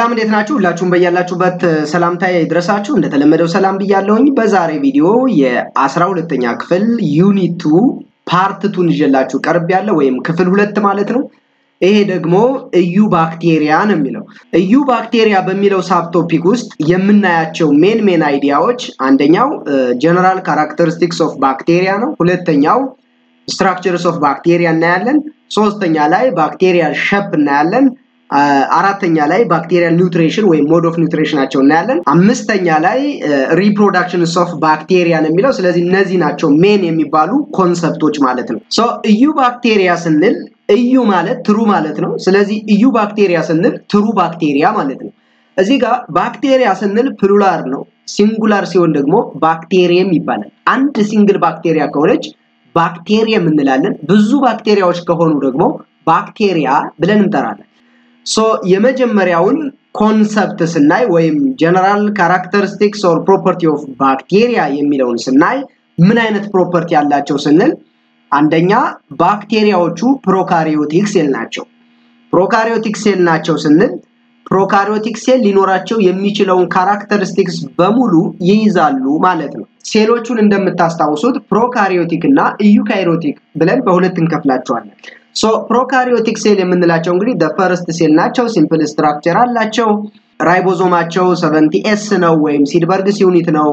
ሰላም እንዴት ናችሁ? ሁላችሁም በያላችሁበት ሰላምታዬ ይድረሳችሁ። እንደተለመደው ሰላም ብያለሁኝ። በዛሬ ቪዲዮ የአስራ ሁለተኛ ክፍል ዩኒቱ ፓርት ቱን ይዤላችሁ ቀርብ ያለ ወይም ክፍል ሁለት ማለት ነው። ይሄ ደግሞ እዩ ባክቴሪያ ነው የሚለው። እዩ ባክቴሪያ በሚለው ሳብ ቶፒክ ውስጥ የምናያቸው ሜን ሜን አይዲያዎች አንደኛው ጀነራል ካራክተሪስቲክስ ኦፍ ባክቴሪያ ነው። ሁለተኛው ስትራክቸርስ ኦፍ ባክቴሪያ እናያለን። ሶስተኛ ላይ ባክቴሪያል ሸፕ እናያለን። አራተኛ ላይ ባክቴሪያል ኒውትሪሽን ወይም ሞድ ኦፍ ኒውትሪሽናቸው እናያለን። አምስተኛ ላይ ሪፕሮዳክሽንስ ኦፍ ባክቴሪያ ነው የሚለው። ስለዚህ እነዚህ ናቸው ሜን የሚባሉ ኮንሰፕቶች ማለት ነው። ሶ እዩ ባክቴሪያ ስንል እዩ ማለት ትሩ ማለት ነው። ስለዚህ እዩ ባክቴሪያ ስንል ትሩ ባክቴሪያ ማለት ነው። እዚህ ጋር ባክቴሪያ ስንል ፕሉላር ነው። ሲንጉላር ሲሆን ደግሞ ባክቴሪየም ይባላል። አንድ ሲንግል ባክቴሪያ ከሆነች ባክቴሪየም እንላለን። ብዙ ባክቴሪያዎች ከሆኑ ደግሞ ባክቴሪያ ብለን እንጠራለን። ሶ የመጀመሪያውን ኮንሰፕት ስናይ ወይም ጀነራል ካራክተሪስቲክስ ኦር ፕሮፐርቲ ኦፍ ባክቴሪያ የሚለውን ስናይ ምን አይነት ፕሮፐርቲ ያላቸው ስንል አንደኛ ባክቴሪያዎቹ ፕሮካሪዮቲክ ሴል ናቸው። ፕሮካሪዮቲክ ሴል ናቸው ስንል ፕሮካሪዮቲክ ሴል ሊኖራቸው የሚችለውን ካራክተሪስቲክስ በሙሉ ይይዛሉ ማለት ነው። ሴሎቹን እንደምታስታውሱት ፕሮካሪዮቲክ እና ኢዩካሪዮቲክ ብለን በሁለት እንከፍላቸዋለን። ሶ ፕሮካሪዮቲክ ሴል የምንላቸው እንግዲህ ፈርስት ሴል ናቸው። ሲምፕል ስትራክቸር አላቸው። ራይቦዞማቸው ሰቨንቲ ኤስ ነው ወይም ሲድበርግስ ዩኒት ነው።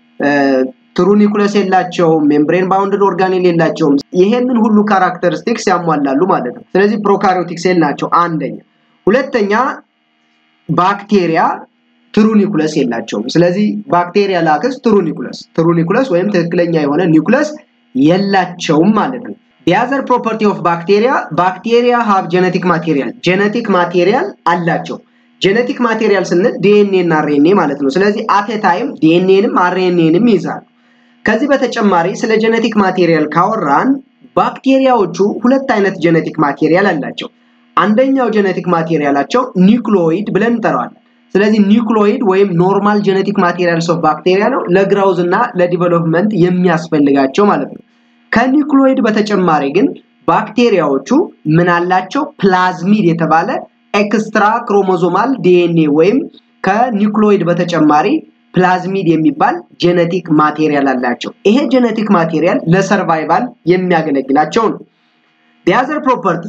ትሩኒኩለስ የላቸውም። ሜምብሬን ባውንድድ ኦርጋኔል የላቸውም። ይሄንን ሁሉ ካራክተሪስቲክስ ያሟላሉ ማለት ነው። ስለዚህ ፕሮካሪዮቲክ ሴል ናቸው አንደኛ። ሁለተኛ ባክቴሪያ ትሩኒኩለስ የላቸውም። ስለዚህ ባክቴሪያ ላክስ ትሩኒኩለስ ትሩኒኩለስ ወይም ትክክለኛ የሆነ ኒኩለስ የላቸውም ማለት ነው። የአዘር ፕሮፐርቲ ኦፍ ባክቴሪያ ባክቴሪያ ሃብ ጀነቲክ ማቴሪያል ጀነቲክ ማቴሪያል አላቸው። ጀነቲክ ማቴሪያል ስንል ዲኤንኤ እና አርኤንኤ ማለት ነው። ስለዚህ አቴ ታይም ዲኤንኤንም አርኤንኤንም ይይዛሉ። ከዚህ በተጨማሪ ስለ ጀነቲክ ማቴሪያል ካወራን ባክቴሪያዎቹ ሁለት አይነት ጀነቲክ ማቴሪያል አላቸው። አንደኛው ጀነቲክ ማቴሪያላቸው ኒክሎይድ ብለን እንጠራዋለን። ስለዚህ ኒክሎይድ ወይም ኖርማል ጀነቲክ ማቴሪያልስ ኦፍ ባክቴሪያ ነው ለግራውዝ እና ለዲቨሎፕመንት የሚያስፈልጋቸው ማለት ነው። ከኒክሎይድ በተጨማሪ ግን ባክቴሪያዎቹ ምን አላቸው? ፕላዝሚድ የተባለ ኤክስትራ ክሮሞዞማል ዲኤንኤ ወይም ከኒክሎይድ በተጨማሪ ፕላዝሚድ የሚባል ጀነቲክ ማቴሪያል አላቸው። ይሄ ጀነቲክ ማቴሪያል ለሰርቫይቫል የሚያገለግላቸው ነው። ዲያዘር ፕሮፐርቲ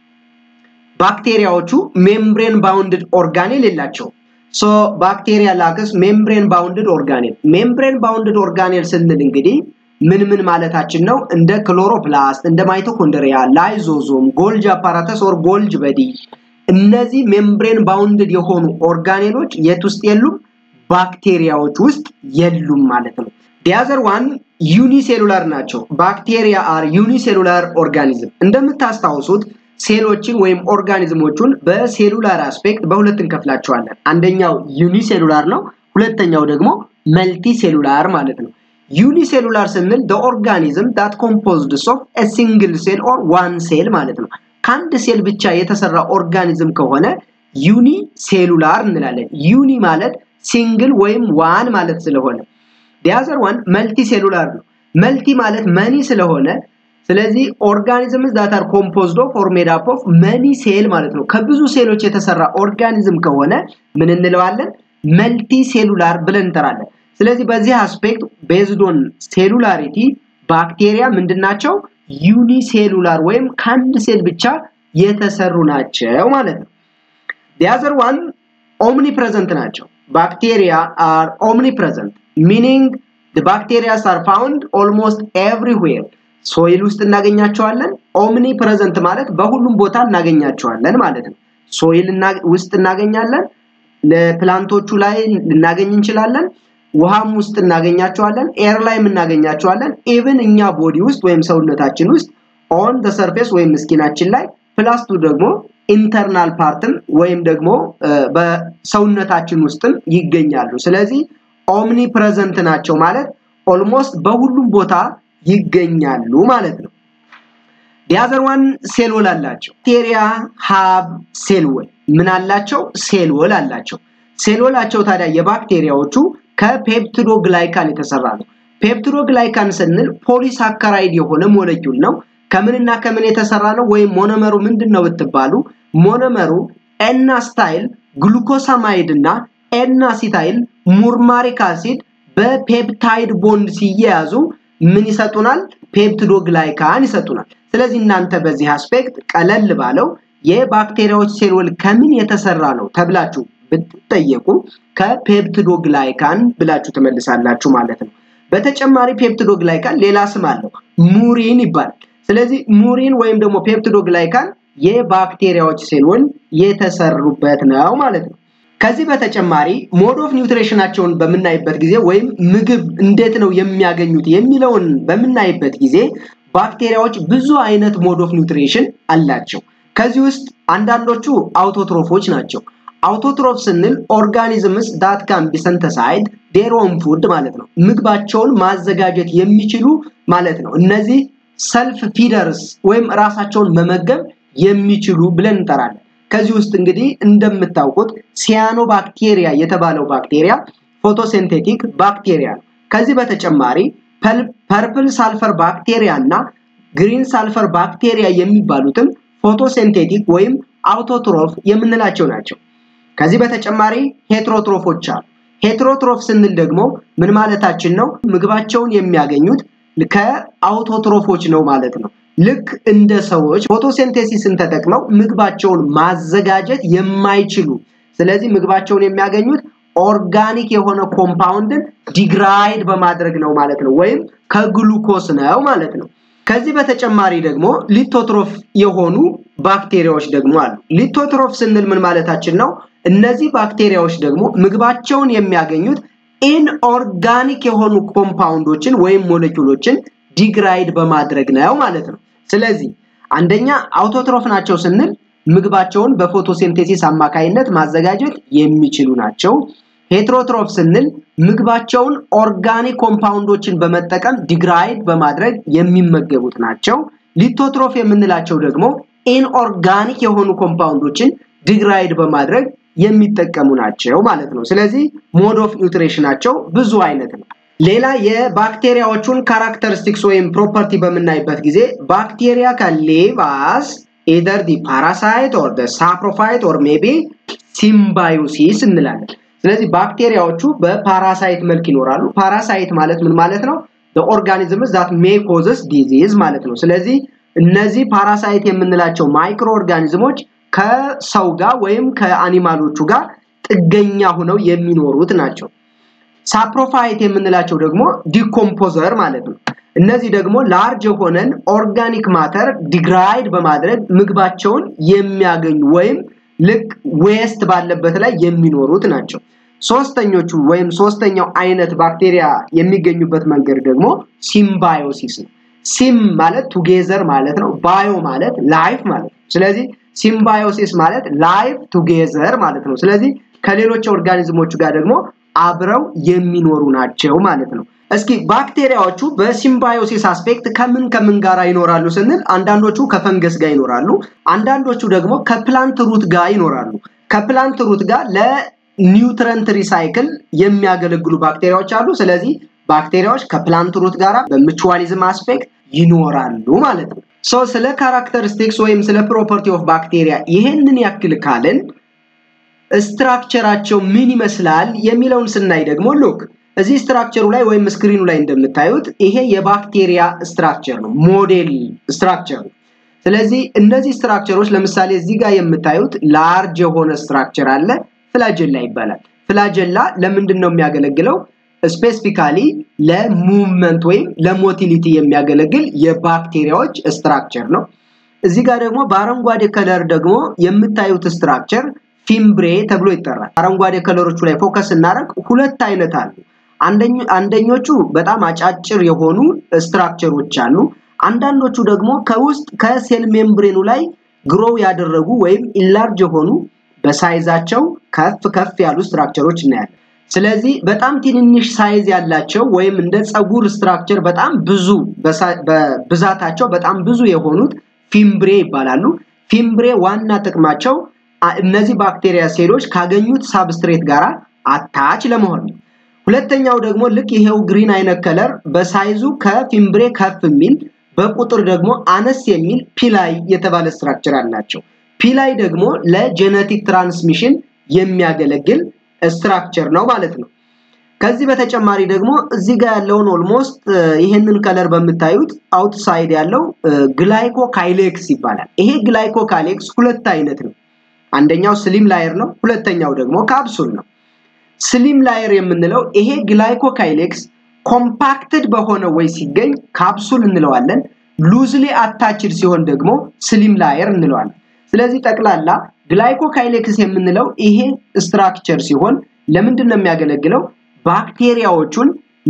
ባክቴሪያዎቹ ሜምብሬን ባውንድድ ኦርጋኔል የላቸውም። ሶ ባክቴሪያ ላክስ ሜምብሬን ባውንድድ ኦርጋኔል ሜምብሬን ባውንድድ ኦርጋኔል ስንል እንግዲህ ምን ምን ማለታችን ነው? እንደ ክሎሮፕላስት፣ እንደ ማይቶኮንድሪያ፣ ላይዞዞም፣ ጎልጅ አፓራተስ ኦር ጎልጅ በዲ እነዚህ ሜምብሬን ባውንድድ የሆኑ ኦርጋኔሎች የት ውስጥ የሉም? ባክቴሪያዎች ውስጥ የሉም ማለት ነው። ዲያዘር ዋን ዩኒሴሉላር ናቸው። ባክቴሪያ አር ዩኒሴሉላር ኦርጋኒዝም። እንደምታስታውሱት ሴሎችን ወይም ኦርጋኒዝሞቹን በሴሉላር አስፔክት በሁለት እንከፍላቸዋለን። አንደኛው ዩኒሴሉላር ነው፣ ሁለተኛው ደግሞ መልቲ ሴሉላር ማለት ነው። ዩኒሴሉላር ስንል the organism that composed of a single cell or one cell ማለት ነው። ከአንድ ሴል ብቻ የተሰራ ኦርጋኒዝም ከሆነ ዩኒ ሴሉላር እንላለን። ዩኒ ማለት ሲንግል ወይም ዋን ማለት ስለሆነ ዲያዘር ዋን መልቲ ሴሉላር ነው። መልቲ ማለት መኒ ስለሆነ ስለዚህ ኦርጋኒዝምስ ዛት አር ኮምፖዝድ ኦፍ ኦር ሜድ አፕ ኦፍ መኒ ሴል ማለት ነው። ከብዙ ሴሎች የተሰራ ኦርጋኒዝም ከሆነ ምን እንለዋለን? መልቲ ሴሉላር ብለን እንጠራለን። ስለዚህ በዚህ አስፔክት ቤዝድ ኦን ሴሉላሪቲ ባክቴሪያ ምንድናቸው? ዩኒሴሉላር ወይም ከአንድ ሴል ብቻ የተሰሩ ናቸው ማለት ነው። ዲያዘር ዋን ኦምኒ ፕሬዘንት ናቸው። ባክቴሪያ አር ኦምኒ ፕሬዘንት ሚኒንግ ባክቴሪያስ አር ፋውንድ ኦልሞስት ኤቭሪዌር ሶይል ውስጥ እናገኛቸዋለን። ኦምኒ ፕሬዘንት ማለት በሁሉም ቦታ እናገኛቸዋለን ማለት ነው። ሶይል ውስጥ እናገኛለን። ለፕላንቶቹ ላይ ልናገኝ እንችላለን። ውሃም ውስጥ እናገኛቸዋለን። ኤር ላይም እናገኛቸዋለን። ኢቭን እኛ ቦዲ ውስጥ ወይም ሰውነታችን ውስጥ ኦን ደ ሰርፌስ ወይም ስኪናችን ላይ ፕላስቱ ደግሞ ኢንተርናል ፓርትም ወይም ደግሞ በሰውነታችን ውስጥም ይገኛሉ። ስለዚህ ኦምኒ ፕሬዘንት ናቸው ማለት ኦልሞስት በሁሉም ቦታ ይገኛሉ ማለት ነው። ዲያዘር ዋን ሴል ወል አላቸው። ባክቴሪያ ሃብ ሴል ወል ምን አላቸው? ሴል ወል አላቸው። ሴል ወላቸው ታዲያ የባክቴሪያዎቹ ከፔፕቲዶ ግላይካን የተሰራ ነው። ፔፕቲዶ ግላይካን ስንል ፖሊሳካራይድ የሆነ ሞለኪውል ነው። ከምንና ከምን የተሰራ ነው? ወይም ሞኖመሩ ምንድን ነው ብትባሉ ሞኖመሩ ኤናስታይል ግሉኮሳማይድ እና ኤናሲታይል ሙርማሪክ አሲድ በፔፕታይድ ቦንድ ሲያያዙ ምን ይሰጡናል? ፔፕቲዶግላይካን ይሰጡናል። ስለዚህ እናንተ በዚህ አስፔክት ቀለል ባለው የባክቴሪያዎች ሴል ወል ከምን የተሰራ ነው ተብላችሁ ብትጠየቁ ከፔፕቲዶግላይካን ብላችሁ ትመልሳላችሁ ማለት ነው። በተጨማሪ ፔፕቲዶግላይካን ሌላ ስም አለው፣ ሙሪን ይባላል። ስለዚህ ሙሪን ወይም ደግሞ ፔፕቲዶግላይካን የባክቴሪያዎች ሴል ወል የተሰሩበት ነው ማለት ነው። ከዚህ በተጨማሪ ሞድ ኦፍ ኒውትሪሽናቸውን በምናይበት ጊዜ ወይም ምግብ እንዴት ነው የሚያገኙት የሚለውን በምናይበት ጊዜ ባክቴሪያዎች ብዙ አይነት ሞድ ኦፍ ኒውትሪሽን አላቸው። ከዚህ ውስጥ አንዳንዶቹ አውቶትሮፎች ናቸው። አውቶትሮፍ ስንል ኦርጋኒዝምስ ዳት ካን ቢ ሰንተሳይድ ዴር ኦን ፉድ ማለት ነው። ምግባቸውን ማዘጋጀት የሚችሉ ማለት ነው። እነዚህ ሰልፍ ፊደርስ ወይም ራሳቸውን መመገብ የሚችሉ ብለን እንጠራለን። ከዚህ ውስጥ እንግዲህ እንደምታውቁት ሲያኖ ባክቴሪያ የተባለው ባክቴሪያ ፎቶሲንቴቲክ ባክቴሪያ ነው። ከዚህ በተጨማሪ ፐርፕል ሳልፈር ባክቴሪያ እና ግሪን ሳልፈር ባክቴሪያ የሚባሉትም ፎቶሲንቴቲክ ወይም አውቶትሮፍ የምንላቸው ናቸው። ከዚህ በተጨማሪ ሄትሮትሮፎች አሉ። ሄትሮትሮፍ ስንል ደግሞ ምን ማለታችን ነው? ምግባቸውን የሚያገኙት ከአውቶትሮፎች ነው ማለት ነው። ልክ እንደ ሰዎች ፎቶሲንቴሲስን ተጠቅመው ምግባቸውን ማዘጋጀት የማይችሉ ስለዚህ ምግባቸውን የሚያገኙት ኦርጋኒክ የሆነ ኮምፓውንድን ዲግራይድ በማድረግ ነው ማለት ነው፣ ወይም ከግሉኮስ ነው ማለት ነው። ከዚህ በተጨማሪ ደግሞ ሊቶትሮፍ የሆኑ ባክቴሪያዎች ደግሞ አሉ። ሊቶትሮፍ ስንል ምን ማለታችን ነው? እነዚህ ባክቴሪያዎች ደግሞ ምግባቸውን የሚያገኙት ኢንኦርጋኒክ የሆኑ ኮምፓውንዶችን ወይም ሞለኪውሎችን ዲግራይድ በማድረግ ነው ማለት ነው። ስለዚህ አንደኛ አውቶትሮፍ ናቸው ስንል ምግባቸውን በፎቶሲንቴሲስ አማካይነት ማዘጋጀት የሚችሉ ናቸው። ሄትሮትሮፍ ስንል ምግባቸውን ኦርጋኒክ ኮምፓውንዶችን በመጠቀም ዲግራይድ በማድረግ የሚመገቡት ናቸው። ሊቶትሮፍ የምንላቸው ደግሞ ኢንኦርጋኒክ የሆኑ ኮምፓውንዶችን ዲግራይድ በማድረግ የሚጠቀሙ ናቸው ማለት ነው። ስለዚህ ሞድ ኦፍ ኒውትሪሽናቸው ብዙ አይነት ነው። ሌላ የባክቴሪያዎቹን ካራክተሪስቲክስ ወይም ፕሮፐርቲ በምናይበት ጊዜ ባክቴሪያ ከሊቭ አስ ኢዘር ዲ ፓራሳይት ኦር ደ ሳፕሮፋይት ኦር ሜቢ ሲምባዮሲስ እንላለን። ስለዚህ ባክቴሪያዎቹ በፓራሳይት መልክ ይኖራሉ። ፓራሳይት ማለት ምን ማለት ነው? ኦርጋኒዝምስ ዛት ሜ ኮዝስ ዲዚዝ ማለት ነው። ስለዚህ እነዚህ ፓራሳይት የምንላቸው ማይክሮ ኦርጋኒዝሞች ከሰው ጋር ወይም ከአኒማሎቹ ጋር ጥገኛ ሆነው የሚኖሩት ናቸው። ሳፕሮፋይት የምንላቸው ደግሞ ዲኮምፖዘር ማለት ነው። እነዚህ ደግሞ ላርጅ የሆነን ኦርጋኒክ ማተር ዲግራይድ በማድረግ ምግባቸውን የሚያገኙ ወይም ልክ ዌስት ባለበት ላይ የሚኖሩት ናቸው። ሶስተኞቹ ወይም ሶስተኛው አይነት ባክቴሪያ የሚገኙበት መንገድ ደግሞ ሲምባዮሲስ ነው። ሲም ማለት ቱጌዘር ማለት ነው። ባዮ ማለት ላይፍ ማለት ነው። ስለዚህ ሲምባዮሲስ ማለት ላይፍ ቱጌዘር ማለት ነው። ስለዚህ ከሌሎች ኦርጋኒዝሞቹ ጋር ደግሞ አብረው የሚኖሩ ናቸው ማለት ነው። እስኪ ባክቴሪያዎቹ በሲምባዮሲስ አስፔክት ከምን ከምን ጋር ይኖራሉ ስንል አንዳንዶቹ ከፈንገስ ጋር ይኖራሉ፣ አንዳንዶቹ ደግሞ ከፕላንት ሩት ጋር ይኖራሉ። ከፕላንት ሩት ጋር ለኒውትረንት ሪሳይክል የሚያገለግሉ ባክቴሪያዎች አሉ። ስለዚህ ባክቴሪያዎች ከፕላንት ሩት ጋር በምቹዋሊዝም አስፔክት ይኖራሉ ማለት ነው። ሶ ስለ ካራክተሪስቲክስ ወይም ስለ ፕሮፐርቲ ኦፍ ባክቴሪያ ይሄንን ያክል ካልን ስትራክቸራቸው ምን ይመስላል የሚለውን ስናይ ደግሞ ሉክ እዚህ ስትራክቸሩ ላይ ወይም ስክሪኑ ላይ እንደምታዩት ይሄ የባክቴሪያ ስትራክቸር ነው፣ ሞዴል ስትራክቸር ነው። ስለዚህ እነዚህ ስትራክቸሮች ለምሳሌ እዚህ ጋር የምታዩት ላርጅ የሆነ ስትራክቸር አለ፣ ፍላጀላ ይባላል። ፍላጀላ ለምንድን ነው የሚያገለግለው? ስፔሲፊካሊ ለሙቭመንት ወይም ለሞቲሊቲ የሚያገለግል የባክቴሪያዎች ስትራክቸር ነው። እዚህ ጋር ደግሞ በአረንጓዴ ከለር ደግሞ የምታዩት ስትራክቸር ፊምብሬ ተብሎ ይጠራል። አረንጓዴ ከለሮቹ ላይ ፎከስ እናደርግ ሁለት አይነት አሉ። አንደኞቹ በጣም አጫጭር የሆኑ ስትራክቸሮች አሉ። አንዳንዶቹ ደግሞ ከውስጥ ከሴል ሜምብሬኑ ላይ ግሮው ያደረጉ ወይም ኢላርጅ የሆኑ በሳይዛቸው ከፍ ከፍ ያሉ ስትራክቸሮች እናያለን። ስለዚህ በጣም ትንንሽ ሳይዝ ያላቸው ወይም እንደ ፀጉር ስትራክቸር በጣም ብዙ በብዛታቸው በጣም ብዙ የሆኑት ፊምብሬ ይባላሉ። ፊምብሬ ዋና ጥቅማቸው እነዚህ ባክቴሪያ ሴሎች ካገኙት ሳብስትሬት ጋር አታች ለመሆን ነው። ሁለተኛው ደግሞ ልክ ይሄው ግሪን አይነት ከለር በሳይዙ ከፊምብሬ ከፍ የሚል በቁጥር ደግሞ አነስ የሚል ፒላይ የተባለ ስትራክቸር አላቸው። ፒ ላይ ደግሞ ለጄኔቲክ ትራንስሚሽን የሚያገለግል ስትራክቸር ነው ማለት ነው። ከዚህ በተጨማሪ ደግሞ እዚህ ጋር ያለውን ኦልሞስት ይሄንን ከለር በምታዩት አውትሳይድ ያለው ግላይኮ ካይሌክስ ይባላል። ይሄ ግላይኮ ካይሌክስ ሁለት አይነት ነው። አንደኛው ስሊም ላየር ነው፣ ሁለተኛው ደግሞ ካፕሱል ነው። ስሊም ላየር የምንለው ይሄ ግላይኮ ካይሌክስ ኮምፓክትድ በሆነ ወይ ሲገኝ ካፕሱል እንለዋለን። ሉዝሊ አታችድ ሲሆን ደግሞ ስሊም ላየር እንለዋለን። ስለዚህ ጠቅላላ ግላይኮ ካይሌክስ የምንለው ይሄ ስትራክቸር ሲሆን ለምንድን ነው የሚያገለግለው? ባክቴሪያዎቹን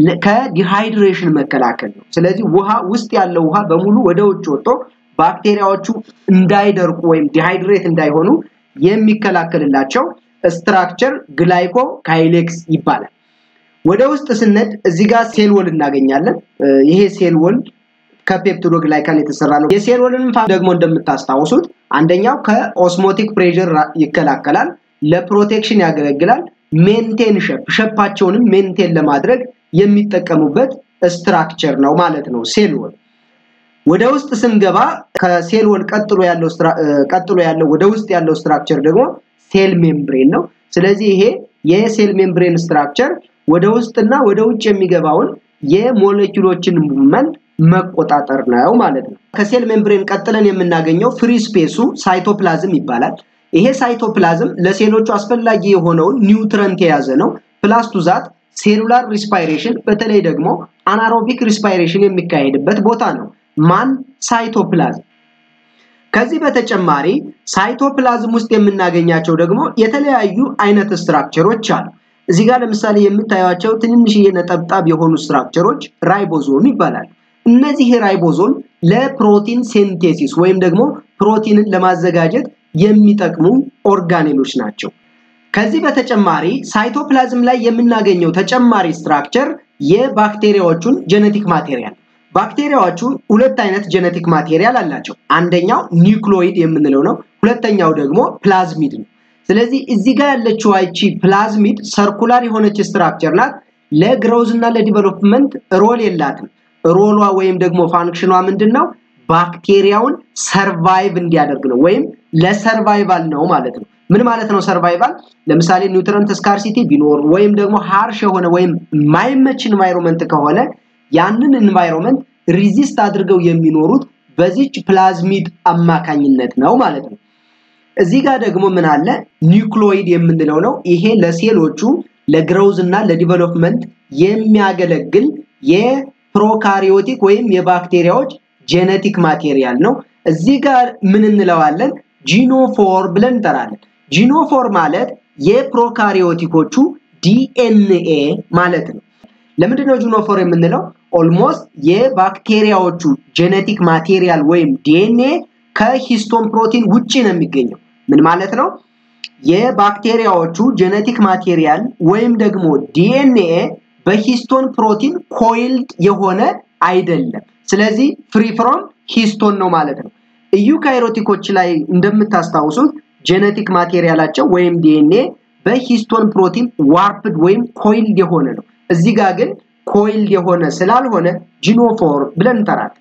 ከዲሃይድሬሽን መከላከል ነው። ስለዚህ ውሃ ውስጥ ያለው ውሃ በሙሉ ወደ ውጭ ወጥቶ ባክቴሪያዎቹ እንዳይደርቁ ወይም ዲሃይድሬት እንዳይሆኑ የሚከላከልላቸው ስትራክቸር ግላይኮ ካይሌክስ ይባላል። ወደ ውስጥ ስነድ እዚህ ጋር ሴል ወል እናገኛለን። ይሄ ሴል ወል ከፔፕቲዶ ግላይካን የተሰራ ነው። የሴል ወልን ደግሞ እንደምታስታውሱት አንደኛው ከኦስሞቲክ ፕሬዥር ይከላከላል፣ ለፕሮቴክሽን ያገለግላል። ሜንቴን ሸፕ ሸፓቸውንም ሜንቴን ለማድረግ የሚጠቀሙበት ስትራክቸር ነው ማለት ነው ሴል ወል። ወደ ውስጥ ስንገባ ከሴል ወል ቀጥሎ ያለው ቀጥሎ ያለው ወደ ውስጥ ያለው ስትራክቸር ደግሞ ሴል ሜምብሬን ነው። ስለዚህ ይሄ የሴል ሜምብሬን ስትራክቸር ወደ ውስጥና ወደ ውጭ የሚገባውን የሞለኪውሎችን ሙቭመንት መቆጣጠር ነው ማለት ነው። ከሴል ሜምብሬን ቀጥለን የምናገኘው ፍሪ ስፔሱ ሳይቶፕላዝም ይባላል። ይሄ ሳይቶፕላዝም ለሴሎቹ አስፈላጊ የሆነውን ኒውትረንት የያዘ ነው። ፕላስ ቱ ዛት ሴሉላር ሪስፓይሬሽን በተለይ ደግሞ አናሮቢክ ሪስፓይሬሽን የሚካሄድበት ቦታ ነው። ማን ሳይቶፕላዝም። ከዚህ በተጨማሪ ሳይቶፕላዝም ውስጥ የምናገኛቸው ደግሞ የተለያዩ አይነት ስትራክቸሮች አሉ። እዚህ ጋር ለምሳሌ የምታዩቸው ትንንሽዬ ነጠብጣብ የሆኑ ስትራክቸሮች ራይቦዞም ይባላል። እነዚህ ራይቦዞም ለፕሮቲን ሴንቴሲስ ወይም ደግሞ ፕሮቲንን ለማዘጋጀት የሚጠቅሙ ኦርጋኔሎች ናቸው። ከዚህ በተጨማሪ ሳይቶፕላዝም ላይ የምናገኘው ተጨማሪ ስትራክቸር የባክቴሪያዎቹን ጄኔቲክ ማቴሪያል ባክቴሪያዎቹ ሁለት አይነት ጄኔቲክ ማቴሪያል አላቸው። አንደኛው ኒውክሎይድ የምንለው ነው። ሁለተኛው ደግሞ ፕላዝሚድ ነው። ስለዚህ እዚህ ጋር ያለችው አይቺ ፕላዝሚድ ሰርኩላር የሆነች ስትራክቸር ናት። ለግሮዝ እና ለዲቨሎፕመንት ሮል የላትም። ሮሏ ወይም ደግሞ ፋንክሽኗ ምንድን ነው? ባክቴሪያውን ሰርቫይቭ እንዲያደርግ ነው ወይም ለሰርቫይቫል ነው ማለት ነው። ምን ማለት ነው ሰርቫይቫል? ለምሳሌ ኒውትረንት ስካርሲቲ ቢኖር ወይም ደግሞ ሃርሽ የሆነ ወይም ማይመች ኢንቫይሮንመንት ከሆነ ያንን ኢንቫይሮንመንት ሪዚስት አድርገው የሚኖሩት በዚች ፕላዝሚድ አማካኝነት ነው ማለት ነው። እዚህ ጋር ደግሞ ምን አለ? ኒውክሎይድ የምንለው ነው። ይሄ ለሴሎቹ ለግሮዝ እና ለዲቨሎፕመንት የሚያገለግል የፕሮካሪዮቲክ ወይም የባክቴሪያዎች ጄኔቲክ ማቴሪያል ነው። እዚህ ጋር ምን እንለዋለን? ጂኖፎር ብለን እንጠራለን። ጂኖፎር ማለት የፕሮካሪዮቲኮቹ ዲኤንኤ ማለት ነው። ለምንድን ነው ጂኖፎር የምንለው? ኦልሞስት የባክቴሪያዎቹ ጄኔቲክ ማቴሪያል ወይም ዲኤንኤ ከሂስቶን ፕሮቲን ውጪ ነው የሚገኘው። ምን ማለት ነው? የባክቴሪያዎቹ ጄኔቲክ ማቴሪያል ወይም ደግሞ ዲኤንኤ በሂስቶን ፕሮቲን ኮይልድ የሆነ አይደለም። ስለዚህ ፍሪ ፍሮም ሂስቶን ነው ማለት ነው። ኢዩካይሮቲኮች ላይ እንደምታስታውሱት ጄኔቲክ ማቴሪያላቸው ወይም ዲኤንኤ በሂስቶን ፕሮቲን ዋርፕድ ወይም ኮይልድ የሆነ ነው። እዚህ ጋር ግን ኮይልድ የሆነ ስላልሆነ ጂኖፎር ብለን እንጠራለን።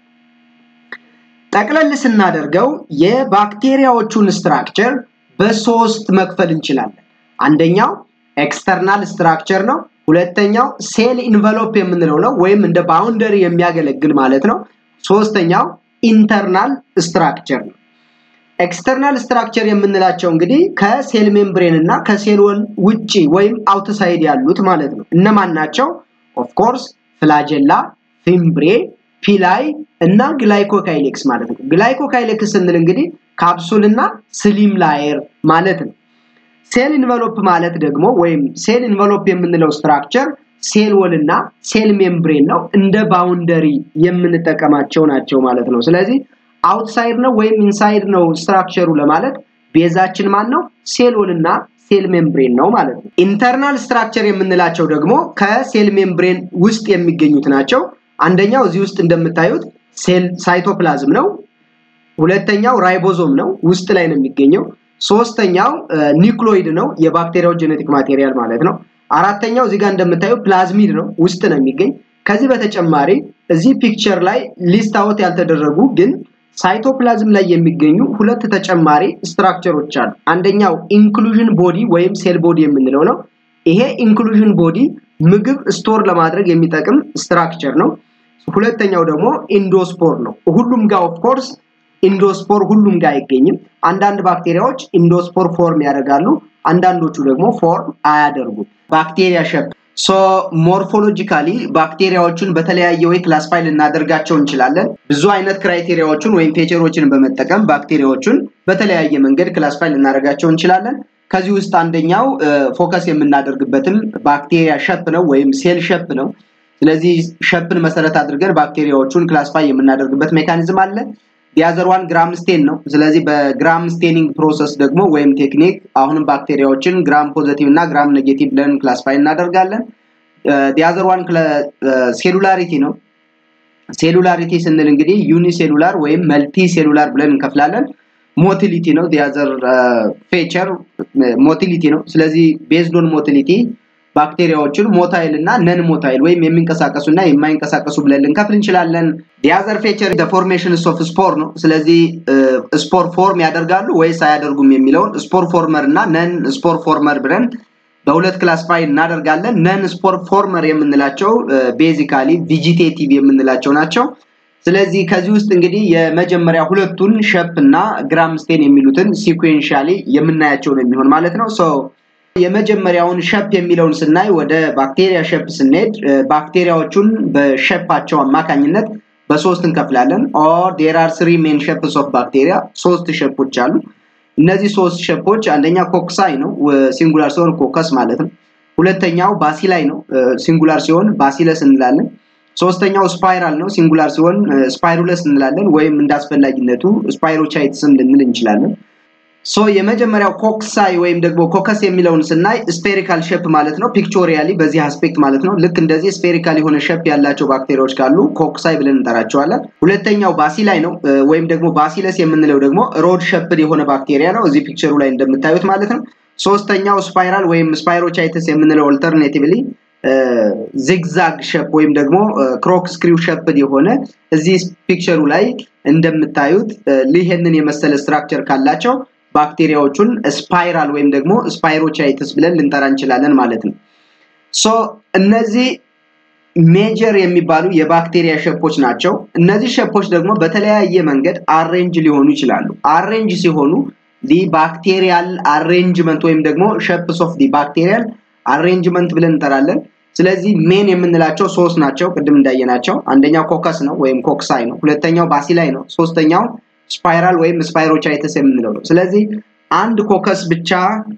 ጠቅለል ስናደርገው የባክቴሪያዎቹን ስትራክቸር በሶስት መክፈል እንችላለን። አንደኛው ኤክስተርናል ስትራክቸር ነው። ሁለተኛው ሴል ኢንቨሎፕ የምንለው ነው ወይም እንደ ባውንደሪ የሚያገለግል ማለት ነው። ሶስተኛው ኢንተርናል ስትራክቸር ነው። ኤክስተርናል ስትራክቸር የምንላቸው እንግዲህ ከሴል ሜምብሬን እና ከሴል ወል ውጪ ወይም አውትሳይድ ያሉት ማለት ነው። እነማን ናቸው? ኦፍኮርስ ፍላጀላ፣ ፊምብሬ፣ ፒላይ እና ግላይኮካይሌክስ ማለት ነው። ግላይኮካይሌክስ ስንል እንግዲህ ካፕሱል እና ስሊም ላየር ማለት ነው። ሴል ኢንቨሎፕ ማለት ደግሞ ወይም ሴል ኢንቨሎፕ የምንለው ስትራክቸር ሴል ወል እና ሴል ሜምብሬን ነው እንደ ባውንደሪ የምንጠቀማቸው ናቸው ማለት ነው። ስለዚህ አውትሳይድ ነው ወይም ኢንሳይድ ነው ስትራክቸሩ ለማለት ቤዛችን ማን ነው? ሴል ወል እና ሴል ሜምብሬን ነው ማለት ነው። ኢንተርናል ስትራክቸር የምንላቸው ደግሞ ከሴል ሜምብሬን ውስጥ የሚገኙት ናቸው። አንደኛው እዚህ ውስጥ እንደምታዩት ሴል ሳይቶፕላዝም ነው። ሁለተኛው ራይቦዞም ነው፣ ውስጥ ላይ ነው የሚገኘው። ሶስተኛው ኒውክሎይድ ነው፣ የባክቴሪያው ጄኔቲክ ማቴሪያል ማለት ነው። አራተኛው እዚህ ጋር እንደምታዩ ፕላዝሚድ ነው፣ ውስጥ ነው የሚገኝ። ከዚህ በተጨማሪ እዚህ ፒክቸር ላይ ሊስት አውት ያልተደረጉ ግን ሳይቶፕላዝም ላይ የሚገኙ ሁለት ተጨማሪ ስትራክቸሮች አሉ። አንደኛው ኢንክሉዥን ቦዲ ወይም ሴል ቦዲ የምንለው ነው። ይሄ ኢንክሉዥን ቦዲ ምግብ ስቶር ለማድረግ የሚጠቅም ስትራክቸር ነው። ሁለተኛው ደግሞ ኢንዶስፖር ነው። ሁሉም ጋር ኦፍ ኮርስ ኢንዶስፖር ሁሉም ጋር አይገኝም። አንዳንድ ባክቴሪያዎች ኢንዶስፖር ፎርም ያደርጋሉ፣ አንዳንዶቹ ደግሞ ፎርም አያደርጉም። ባክቴሪያ ሸፕ ሶ ሞርፎሎጂካሊ ባክቴሪያዎቹን በተለያየ ወይ ክላስፋይ ልናደርጋቸው እንችላለን። ብዙ አይነት ክራይቴሪያዎችን ወይም ፌቸሮችን በመጠቀም ባክቴሪያዎቹን በተለያየ መንገድ ክላስፋይ ልናደርጋቸው እንችላለን። ከዚህ ውስጥ አንደኛው ፎከስ የምናደርግበትም ባክቴሪያ ሸፕ ነው ወይም ሴል ሸፕ ነው። ስለዚህ ሸፕን መሰረት አድርገን ባክቴሪያዎቹን ክላስፋይ የምናደርግበት ሜካኒዝም አለ። የአዘርዋን ግራም ስቴን ነው። ስለዚህ በግራም ስቴኒንግ ፕሮሰስ ደግሞ ወይም ቴክኒክ አሁንም ባክቴሪያዎችን ግራም ፖዘቲቭ እና ግራም ኔጌቲቭ ብለን ክላስፋይ እናደርጋለን። የአዘርዋን ሴሉላሪቲ ነው። ሴሉላሪቲ ስንል እንግዲህ ዩኒ ሴሉላር ወይም መልቲ ሴሉላር ብለን እንከፍላለን። ሞቲሊቲ ነው። ዲያዘር ፌቸር ሞቲሊቲ ነው። ስለዚህ ቤዝዶን ሞቲሊቲ ባክቴሪያዎችን ሞታይል እና ነን ሞታይል ወይም የሚንቀሳቀሱ እና የማይንቀሳቀሱ ብለን ልንከፍል እንችላለን። ዲያዘር ፌቸር ፎርሜሽን ኦፍ ስፖር ነው። ስለዚህ ስፖር ፎርም ያደርጋሉ ወይስ አያደርጉም የሚለውን ስፖር ፎርመር እና ነን ስፖር ፎርመር ብለን በሁለት ክላስፋይ እናደርጋለን። ነን ስፖር ፎርመር የምንላቸው ቤዚካሊ ቪጂቴቲቭ የምንላቸው ናቸው። ስለዚህ ከዚህ ውስጥ እንግዲህ የመጀመሪያ ሁለቱን ሸፕ እና ግራም ስቴን የሚሉትን ሲኩዌንሻሊ የምናያቸው ነው የሚሆን ማለት ነው። ሶ የመጀመሪያውን ሸፕ የሚለውን ስናይ ወደ ባክቴሪያ ሸፕ ስንሄድ ባክቴሪያዎቹን በሸፓቸው አማካኝነት በሶስት እንከፍላለን። ኦር ዴር አር ስሪ ሜን ሸፕስ ኦፍ ባክቴሪያ ሶስት ሸፖች አሉ። እነዚህ ሶስት ሸፖች አንደኛ ኮክሳይ ነው፣ ሲንጉላር ሲሆን ኮከስ ማለት ነው። ሁለተኛው ባሲላይ ነው፣ ሲንጉላር ሲሆን ባሲለስ እንላለን። ሶስተኛው ስፓይራል ነው፣ ሲንጉላር ሲሆን ስፓይሩለስ እንላለን፣ ወይም እንዳስፈላጊነቱ ስፓይሮቻይትስም ልንል እንችላለን። ሶ የመጀመሪያው ኮክሳይ ወይም ደግሞ ኮከስ የሚለውን ስናይ ስፔሪካል ሼፕ ማለት ነው። ፒክቾሪያሊ በዚህ አስፔክት ማለት ነው። ልክ እንደዚህ ስፔሪካል የሆነ ሼፕ ያላቸው ባክቴሪያዎች ካሉ ኮክሳይ ብለን እንጠራቸዋለን። ሁለተኛው ባሲላይ ነው ወይም ደግሞ ባሲለስ የምንለው ደግሞ ሮድ ሸፕድ የሆነ ባክቴሪያ ነው፣ እዚህ ፒክቸሩ ላይ እንደምታዩት ማለት ነው። ሶስተኛው ስፓይራል ወይም ስፓይሮቻይትስ የምንለው ኦልተርኔቲቭሊ ዚግዛግ ሸፕ ወይም ደግሞ ክሮክ ስክሪው ሸፕድ የሆነ እዚህ ፒክቸሩ ላይ እንደምታዩት ይህንን የመሰለ ስትራክቸር ካላቸው ባክቴሪያዎቹን ስፓይራል ወይም ደግሞ ስፓይሮቻይትስ ብለን ልንጠራ እንችላለን ማለት ነው። ሶ እነዚህ ሜጀር የሚባሉ የባክቴሪያ ሸፖች ናቸው። እነዚህ ሸፖች ደግሞ በተለያየ መንገድ አሬንጅ ሊሆኑ ይችላሉ። አሬንጅ ሲሆኑ ዲ ባክቴሪያል አሬንጅመንት ወይም ደግሞ ሸፕስ ኦፍ ዲ ባክቴሪያል አሬንጅመንት ብለን እንጠራለን። ስለዚህ ሜን የምንላቸው ሶስት ናቸው፣ ቅድም እንዳየናቸው። አንደኛው ኮከስ ነው ወይም ኮክሳይ ነው። ሁለተኛው ባሲላይ ነው። ሶስተኛው ስፓይራል ወይም ስፓይሮቻይተስ የምንለው ነው። ስለዚህ አንድ ኮከስ ብቻ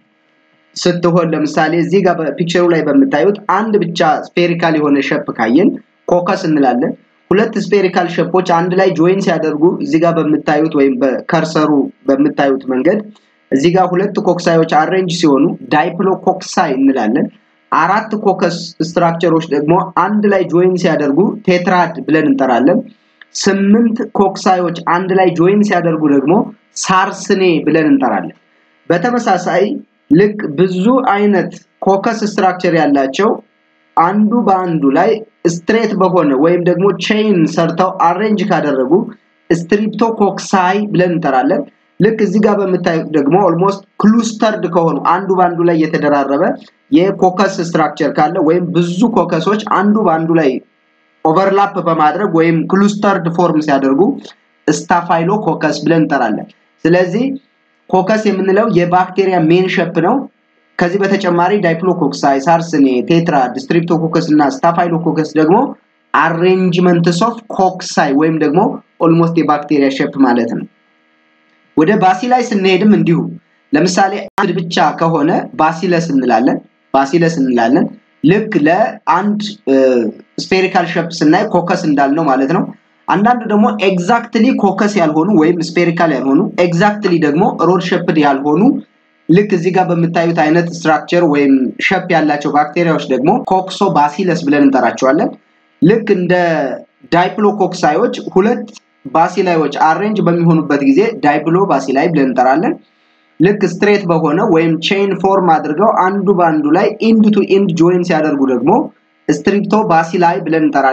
ስትሆን ለምሳሌ እዚህ ጋር በፒክቸሩ ላይ በምታዩት አንድ ብቻ ስፔሪካል የሆነ ሸፕ ካየን ኮከስ እንላለን። ሁለት ስፔሪካል ሸፖች አንድ ላይ ጆይን ሲያደርጉ እዚህ ጋር በምታዩት ወይም በከርሰሩ በምታዩት መንገድ እዚህ ጋር ሁለት ኮክሳዮች አሬንጅ ሲሆኑ ዳይፕሎ ኮክሳይ እንላለን። አራት ኮከስ ስትራክቸሮች ደግሞ አንድ ላይ ጆይን ሲያደርጉ ቴትራድ ብለን እንጠራለን። ስምንት ኮክሳዮች አንድ ላይ ጆይን ሲያደርጉ ደግሞ ሳርስኔ ብለን እንጠራለን። በተመሳሳይ ልክ ብዙ አይነት ኮከስ ስትራክቸር ያላቸው አንዱ በአንዱ ላይ ስትሬት በሆነ ወይም ደግሞ ቼይን ሰርተው አሬንጅ ካደረጉ ስትሪፕቶኮክሳይ ብለን እንጠራለን። ልክ እዚህ ጋር በምታዩት ደግሞ ኦልሞስት ክሉስተርድ ከሆኑ አንዱ በአንዱ ላይ የተደራረበ የኮከስ ስትራክቸር ካለ ወይም ብዙ ኮከሶች አንዱ በአንዱ ላይ ኦቨርላፕ በማድረግ ወይም ክሉስተርድ ፎርም ሲያደርጉ ስታፋይሎ ኮከስ ብለን እንጠራለን። ስለዚህ ኮከስ የምንለው የባክቴሪያ ሜን ሸፕ ነው። ከዚህ በተጨማሪ ዳይፕሎኮክሳይ፣ ሳርስኔ፣ ቴትራድ፣ ስትሪፕቶኮከስ እና ስታፋይሎኮከስ ደግሞ አሬንጅመንትስ ኦፍ ኮክሳይ ወይም ደግሞ ኦልሞስት የባክቴሪያ ሼፕ ማለት ነው። ወደ ባሲላይ ስንሄድም እንዲሁ ለምሳሌ አንድ ብቻ ከሆነ ባሲለስ እንላለን ባሲለስ እንላለን። ልክ ለአንድ ስፔሪካል ሼፕ ስናይ ኮከስ እንዳልነው ማለት ነው። አንዳንድ ደግሞ ኤግዛክትሊ ኮከስ ያልሆኑ ወይም ስፔሪካል ያልሆኑ ኤግዛክትሊ ደግሞ ሮድ ሼፕድ ያልሆኑ ልክ እዚህ ጋር በምታዩት አይነት ስትራክቸር ወይም ሸፕ ያላቸው ባክቴሪያዎች ደግሞ ኮክሶ ባሲለስ ብለን እንጠራቸዋለን። ልክ እንደ ዳይፕሎኮክሳዮች ሁለት ባሲላዮች አሬንጅ በሚሆኑበት ጊዜ ዳይፕሎ ባሲላይ ብለን እንጠራለን። ልክ ስትሬት በሆነ ወይም ቼይን ፎርም አድርገው አንዱ በአንዱ ላይ ኢንድ ቱ ኢንድ ጆይን ሲያደርጉ ደግሞ ስትሪፕቶ ባሲላይ ብለን እንጠራለን።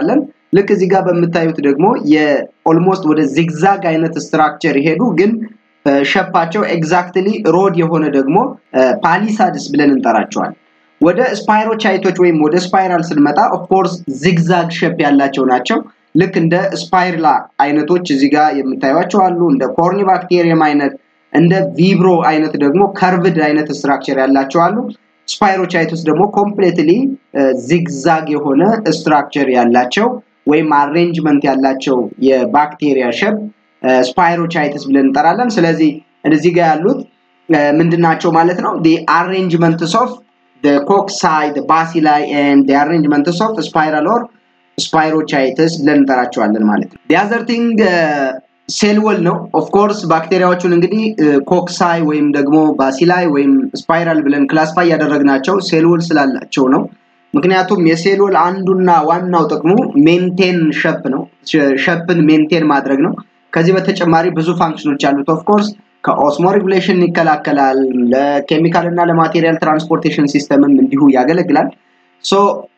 ልክ እዚህ ጋር በምታዩት ደግሞ የኦልሞስት ወደ ዚግዛግ አይነት ስትራክቸር ይሄዱ ግን ሸፓቸው ኤግዛክትሊ ሮድ የሆነ ደግሞ ፓሊሳድስ ብለን እንጠራቸዋል። ወደ ስፓይሮቻይቶች ወይም ወደ ስፓይራል ስንመጣ ኦፍኮርስ ዚግዛግ ሸፕ ያላቸው ናቸው። ልክ እንደ ስፓይርላ አይነቶች እዚህ ጋር የምታዩቸው አሉ። እንደ ኮርኒ ባክቴሪየም አይነት እንደ ቪብሮ አይነት ደግሞ ከርቭድ አይነት ስትራክቸር ያላቸው አሉ። ስፓይሮቻይቶስ ደግሞ ኮምፕሌትሊ ዚግዛግ የሆነ ስትራክቸር ያላቸው ወይም አሬንጅመንት ያላቸው የባክቴሪያ ሸፕ ስፓይሮቻይትስ ብለን እንጠራለን። ስለዚህ እዚህ ጋር ያሉት ምንድናቸው ማለት ነው? አሬንጅመንትስ ኦፍ ኮክሳይ ባሲላይ ኤንድ አሬንጅመንትስ ኦፍ ስፓይራል ኦር ስፓይሮቻይትስ ብለን እንጠራቸዋለን ማለት ነው። ዲያዘር ቲንግ ሴልወል ነው። ኦፍኮርስ ባክቴሪያዎቹን እንግዲህ ኮክሳይ ወይም ደግሞ ባሲላይ ወይም ስፓይራል ብለን ክላስፋይ ያደረግናቸው ሴልወል ስላላቸው ነው። ምክንያቱም የሴልወል አንዱና ዋናው ጥቅሙ ሜንቴን ሸፕ ነው። ሸፕን ሜንቴን ማድረግ ነው። ከዚህ በተጨማሪ ብዙ ፋንክሽኖች አሉት። ኦፍኮርስ ከኦስሞ ሬጉሌሽን ይከላከላል። ለኬሚካል እና ለማቴሪያል ትራንስፖርቴሽን ሲስተምም እንዲሁ ያገለግላል። ሶ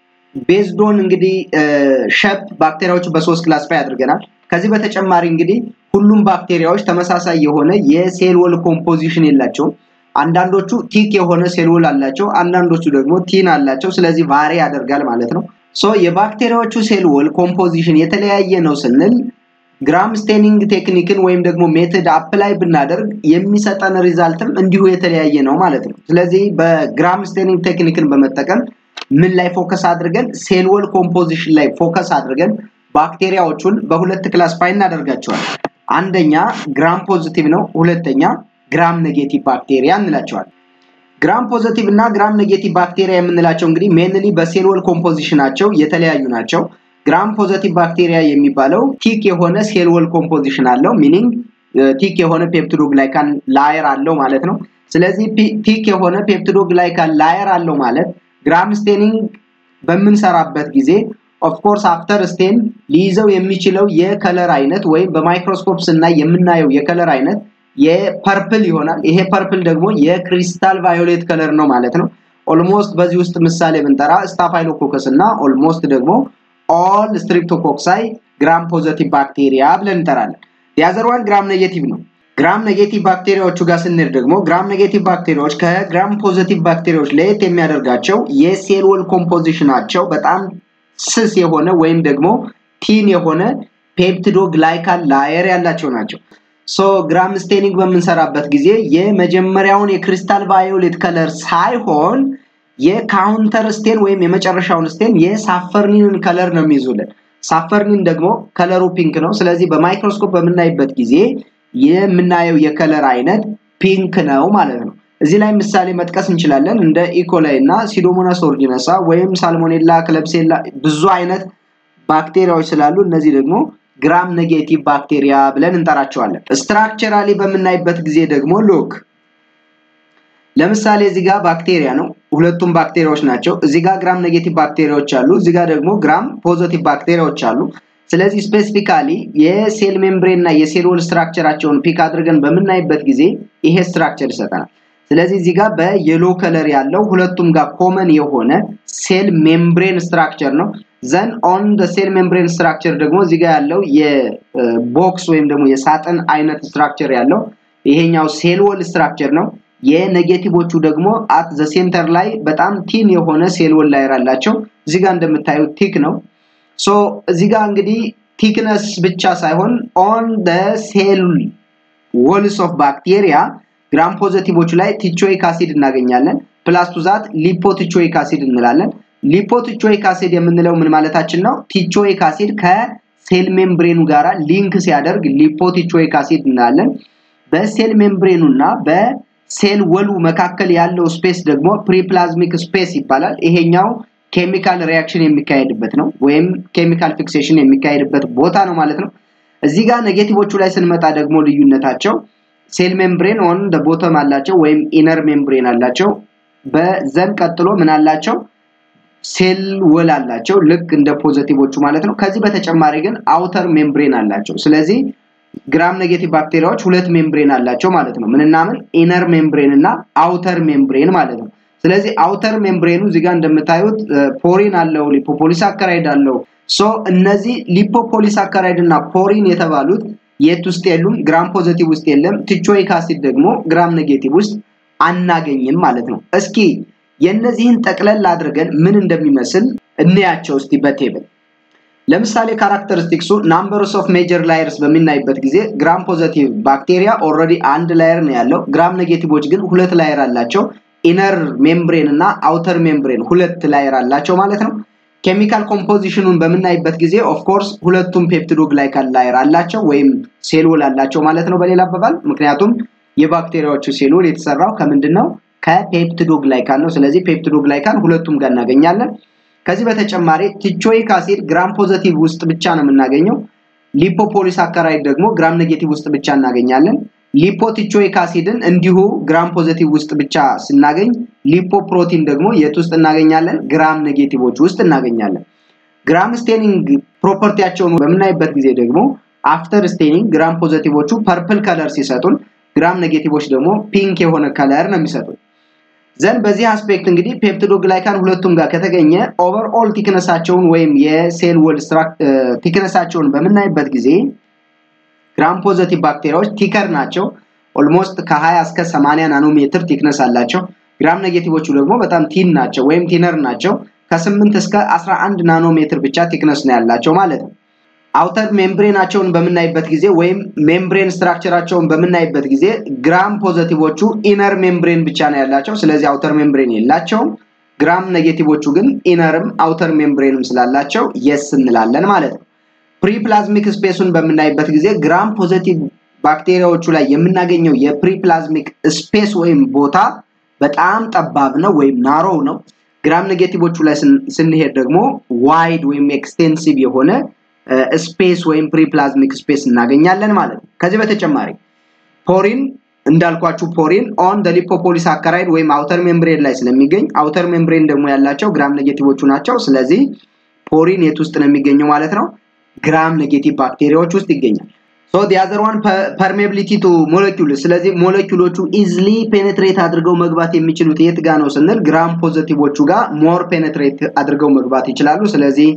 ቤዝዶን እንግዲህ ሸፕ ባክቴሪያዎቹ በሶስት ክላስፋይ አድርገናል። ከዚህ በተጨማሪ እንግዲህ ሁሉም ባክቴሪያዎች ተመሳሳይ የሆነ የሴልወል ኮምፖዚሽን የላቸውም። አንዳንዶቹ ቲክ የሆነ ሴልወል አላቸው፣ አንዳንዶቹ ደግሞ ቲን አላቸው። ስለዚህ ቫሪ ያደርጋል ማለት ነው። ሶ የባክቴሪያዎቹ ሴልወል ኮምፖዚሽን የተለያየ ነው ስንል ግራም ስቴኒንግ ቴክኒክን ወይም ደግሞ ሜትድ አፕላይ ብናደርግ የሚሰጠን ሪዛልትም እንዲሁ የተለያየ ነው ማለት ነው። ስለዚህ በግራም ስቴኒንግ ቴክኒክን በመጠቀም ምን ላይ ፎከስ አድርገን ሴልወል ኮምፖዚሽን ላይ ፎከስ አድርገን ባክቴሪያዎቹን በሁለት ክላስፋይ እናደርጋቸዋል። አንደኛ ግራም ፖዚቲቭ ነው፣ ሁለተኛ ግራም ኔጌቲቭ ባክቴሪያ እንላቸዋል። ግራም ፖዚቲቭ እና ግራም ኔጌቲቭ ባክቴሪያ የምንላቸው እንግዲህ ሜንሊ በሴልወል ኮምፖዚሽናቸው የተለያዩ ናቸው። ግራም ፖዘቲቭ ባክቴሪያ የሚባለው ቲክ የሆነ ሴልወል ኮምፖዚሽን አለው። ሚኒንግ ቲክ የሆነ ፔፕቲዶግላይካን ላየር አለው ማለት ነው። ስለዚህ ቲክ የሆነ ፔፕቲዶግላይካን ላየር አለው ማለት ግራም ስቴኒንግ በምንሰራበት ጊዜ ኦፍኮርስ አፍተር ስቴን ሊይዘው የሚችለው የከለር አይነት ወይም በማይክሮስኮፕ ስናይ የምናየው የከለር አይነት የፐርፕል ይሆናል። ይሄ ፐርፕል ደግሞ የክሪስታል ቫዮሌት ከለር ነው ማለት ነው። ኦልሞስት በዚህ ውስጥ ምሳሌ ብንጠራ ስታፋይሎኮከስ እና ኦልሞስት ደግሞ ኦል ስትሪፕቶኮክሳይ ግራም ፖዘቲቭ ባክቴሪያ ብለን እንጠራለን። የአዘርዋን ግራም ኔጌቲቭ ነው። ግራም ኔጌቲቭ ባክቴሪያዎቹ ጋር ስንሄድ ደግሞ ግራም ኔጌቲቭ ባክቴሪያዎች ከግራም ፖዘቲቭ ባክቴሪያዎች ለየት የሚያደርጋቸው የሴልወል ኮምፖዚሽናቸው በጣም ስስ የሆነ ወይም ደግሞ ቲን የሆነ ፔፕቲዶ ግላይካል ላየር ያላቸው ናቸው። ሶ ግራም ስቴኒንግ በምንሰራበት ጊዜ የመጀመሪያውን የክሪስታል ቫዮሌት ከለር ሳይሆን የካውንተር ስቴን ወይም የመጨረሻውን ስቴን የሳፈርኒንን ከለር ነው የሚይዙልን። ሳፈርኒን ደግሞ ከለሩ ፒንክ ነው። ስለዚህ በማይክሮስኮፕ በምናይበት ጊዜ የምናየው የከለር አይነት ፒንክ ነው ማለት ነው። እዚህ ላይ ምሳሌ መጥቀስ እንችላለን። እንደ ኢኮላይ እና ሲዶሞናስ ኦርጂነሳ ወይም ሳልሞኔላ፣ ክለብሴላ ብዙ አይነት ባክቴሪያዎች ስላሉ እነዚህ ደግሞ ግራም ኔጌቲቭ ባክቴሪያ ብለን እንጠራቸዋለን። ስትራክቸራሊ በምናይበት ጊዜ ደግሞ ሎክ ለምሳሌ እዚህ ጋር ባክቴሪያ ነው። ሁለቱም ባክቴሪያዎች ናቸው። እዚህ ጋር ግራም ኔጌቲቭ ባክቴሪያዎች አሉ። እዚህ ጋር ደግሞ ግራም ፖዚቲቭ ባክቴሪያዎች አሉ። ስለዚህ ስፔሲፊካሊ የሴል ሜምብሬን እና የሴል ወል ስትራክቸራቸውን ፒክ አድርገን በምናይበት ጊዜ ይሄ ስትራክቸር ይሰጠናል። ስለዚህ እዚህ ጋር በየሎ ከለር ያለው ሁለቱም ጋር ኮመን የሆነ ሴል ሜምብሬን ስትራክቸር ነው። ዘን ኦን ሴል ሜምብሬን ስትራክቸር ደግሞ እዚህ ጋር ያለው የቦክስ ወይም ደግሞ የሳጥን አይነት ስትራክቸር ያለው ይሄኛው ሴል ወል ስትራክቸር ነው። የኔጌቲቮቹ ደግሞ አት ዘ ሴንተር ላይ በጣም ቲን የሆነ ሴል ወል ላየር አላቸው። እዚህ ጋር እንደምታዩት ቲክ ነው። ሶ እዚህ ጋር እንግዲህ ቲክነስ ብቻ ሳይሆን ኦን ደ ሴል ወልስ ኦፍ ባክቴሪያ ግራም ፖዘቲቮቹ ላይ ቲቾይክ አሲድ እናገኛለን። ፕላስ ቱ ዛት ሊፖቲቾይክ አሲድ እንላለን። ሊፖቲቾይክ አሲድ የምንለው ምን ማለታችን ነው? ቲቾይክ አሲድ ከሴል ሜምብሬኑ ጋራ ሊንክ ሲያደርግ ሊፖቲቾይክ አሲድ እንላለን። በሴል ሜምብሬኑ እና በሴል ወሉ መካከል ያለው ስፔስ ደግሞ ፕሪፕላዝሚክ ስፔስ ይባላል። ይሄኛው ኬሚካል ሪያክሽን የሚካሄድበት ነው ወይም ኬሚካል ፊክሴሽን የሚካሄድበት ቦታ ነው ማለት ነው። እዚህ ጋር ኔጌቲቮቹ ላይ ስንመጣ ደግሞ ልዩነታቸው ሴል ሜምብሬን ኦን ቦተም አላቸው ወይም ኢነር ሜምብሬን አላቸው። በዘን ቀጥሎ ምን አላቸው? ሴል ወል አላቸው ልክ እንደ ፖዘቲቮቹ ማለት ነው። ከዚህ በተጨማሪ ግን አውተር ሜምብሬን አላቸው። ስለዚህ ግራም ኔጌቲቭ ባክቴሪያዎች ሁለት ሜምብሬን አላቸው ማለት ነው። ምንና ምን? ኢነር ሜምብሬን እና አውተር ሜምብሬን ማለት ነው። ስለዚህ አውተር ሜምብሬኑ እዚህ ጋር እንደምታዩት ፖሪን አለው፣ ሊፖፖሊሳካራይድ አለው፣ ሶ እነዚህ ሊፖፖሊሳካራይድ እና ፖሪን የተባሉት የት ውስጥ የሉም? ግራም ፖዘቲቭ ውስጥ የለም። ቲቾይክ አሲድ ደግሞ ግራም ኔጌቲቭ ውስጥ አናገኝም ማለት ነው። እስኪ የእነዚህን ጠቅለል አድርገን ምን እንደሚመስል እንያቸው እስቲ በቴብል ለምሳሌ ካራክተሪስቲክሱ ናምበርስ ኦፍ ሜጀር ላየርስ በምናይበት ጊዜ ግራም ፖዘቲቭ ባክቴሪያ ኦልሬዲ አንድ ላየር ነው ያለው። ግራም ኔጌቲቮች ግን ሁለት ላየር አላቸው። ኢነር ሜምብሬን እና አውተር ሜምብሬን ሁለት ላየር አላቸው ማለት ነው። ኬሚካል ኮምፖዚሽኑን በምናይበት ጊዜ ኦፍኮርስ ሁለቱም ፔፕቲዶ ግላይካል ላየር አላቸው ወይም ሴልወል አላቸው ማለት ነው በሌላ አባባል። ምክንያቱም የባክቴሪያዎቹ ሴልወል የተሰራው ከምንድን ነው? ከፔፕቲዶ ግላይካል ነው። ስለዚህ ፔፕቲዶ ግላይካል ሁለቱም ጋር እናገኛለን። ከዚህ በተጨማሪ ቲቾይክ አሲድ ግራም ፖዘቲቭ ውስጥ ብቻ ነው የምናገኘው። ሊፖፖሊሳካራይድ ደግሞ ግራም ኔጌቲቭ ውስጥ ብቻ እናገኛለን። ሊፖቲቾይክ አሲድን እንዲሁ ግራም ፖዘቲቭ ውስጥ ብቻ ስናገኝ፣ ሊፖፕሮቲን ደግሞ የት ውስጥ እናገኛለን? ግራም ኔጌቲቮች ውስጥ እናገኛለን። ግራም ስቴኒንግ ፕሮፐርቲያቸውን በምናይበት ጊዜ ደግሞ አፍተር ስቴኒንግ ግራም ፖዘቲቮቹ ፐርፕል ከለር ሲሰጡን፣ ግራም ኔጌቲቮች ደግሞ ፒንክ የሆነ ከለር ነው የሚሰጡን። ዘንድ በዚህ አስፔክት እንግዲህ ፔፕቲዶ ግላይካን ሁለቱም ጋር ከተገኘ ኦቨርኦል ቲክነሳቸውን ወይም የሴል ወል ቲክነሳቸውን በምናይበት ጊዜ ግራም ፖዘቲቭ ባክቴሪያዎች ቲከር ናቸው። ኦልሞስት ከ20 እስከ 80 ናኖሜትር ቲክነስ አላቸው። ግራም ኔጌቲቮቹ ደግሞ በጣም ቲን ናቸው ወይም ቲነር ናቸው። ከ8 እስከ 11 ናኖሜትር ብቻ ቲክነስ ነው ያላቸው ማለት ነው። አውተር ሜምብሬናቸውን በምናይበት ጊዜ ወይም ሜምብሬን ስትራክቸራቸውን በምናይበት ጊዜ ግራም ፖዘቲቮቹ ኢነር ሜምብሬን ብቻ ነው ያላቸው። ስለዚህ አውተር ሜምብሬን የላቸውም። ግራም ኔጌቲቮቹ ግን ኢነርም አውተር ሜምብሬንም ስላላቸው የስ እንላለን ማለት ነው። ፕሪፕላዝሚክ ስፔሱን በምናይበት ጊዜ ግራም ፖዘቲቭ ባክቴሪያዎቹ ላይ የምናገኘው የፕሪፕላዝሚክ ስፔስ ወይም ቦታ በጣም ጠባብ ነው ወይም ናሮው ነው። ግራም ኔጌቲቮቹ ላይ ስንሄድ ደግሞ ዋይድ ወይም ኤክስቴንሲቭ የሆነ ስፔስ ወይም ፕሪፕላዝሚክ ስፔስ እናገኛለን ማለት ነው። ከዚህ በተጨማሪ ፖሪን እንዳልኳችሁ ፖሪን ኦን ደ ሊፖፖሊሳካራይድ ወይም አውተር ሜምብሬን ላይ ስለሚገኝ አውተር ሜምብሬን ደግሞ ያላቸው ግራም ኔጌቲቮቹ ናቸው። ስለዚህ ፖሪን የት ውስጥ ነው የሚገኘው ማለት ነው? ግራም ኔጌቲቭ ባክቴሪያዎች ውስጥ ይገኛል። ሶ ዲ አዘር ዋን ፐርሜቢሊቲ ቱ ሞለኪውል። ስለዚህ ሞለኪውሎቹ ኢዝሊ ፔኔትሬት አድርገው መግባት የሚችሉት የት ጋ ነው ስንል ግራም ፖዘቲቮቹ ጋር ሞር ፔኔትሬት አድርገው መግባት ይችላሉ። ስለዚህ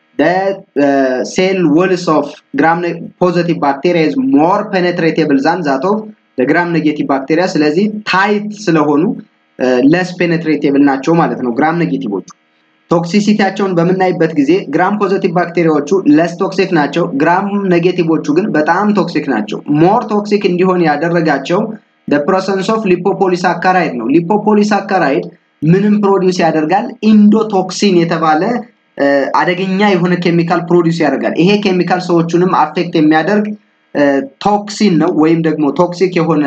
the cell walls of gram positive bacteria is more penetratable than that of the gram negative bacteria ስለዚህ ታይት ስለሆኑ ለስ ፔኔትሬቴብል ናቸው ማለት ነው ግራም ኔጌቲቮቹ ቶክሲሲቲያቸውን በምናይበት ጊዜ ግራም ፖዘቲቭ ባክቴሪያዎቹ ለስ ቶክሲክ ናቸው ግራም ኔጌቲቮቹ ግን በጣም ቶክሲክ ናቸው ሞር ቶክሲክ እንዲሆን ያደረጋቸው ፕሮሰንስ ኦፍ ሊፖፖሊሳካራይድ ነው ሊፖፖሊሳካራይድ ምንም ፕሮዲውስ ያደርጋል ኢንዶቶክሲን የተባለ አደገኛ የሆነ ኬሚካል ፕሮዲውስ ያደርጋል። ይሄ ኬሚካል ሰዎቹንም አፌክት የሚያደርግ ቶክሲን ነው ወይም ደግሞ ቶክሲክ የሆነ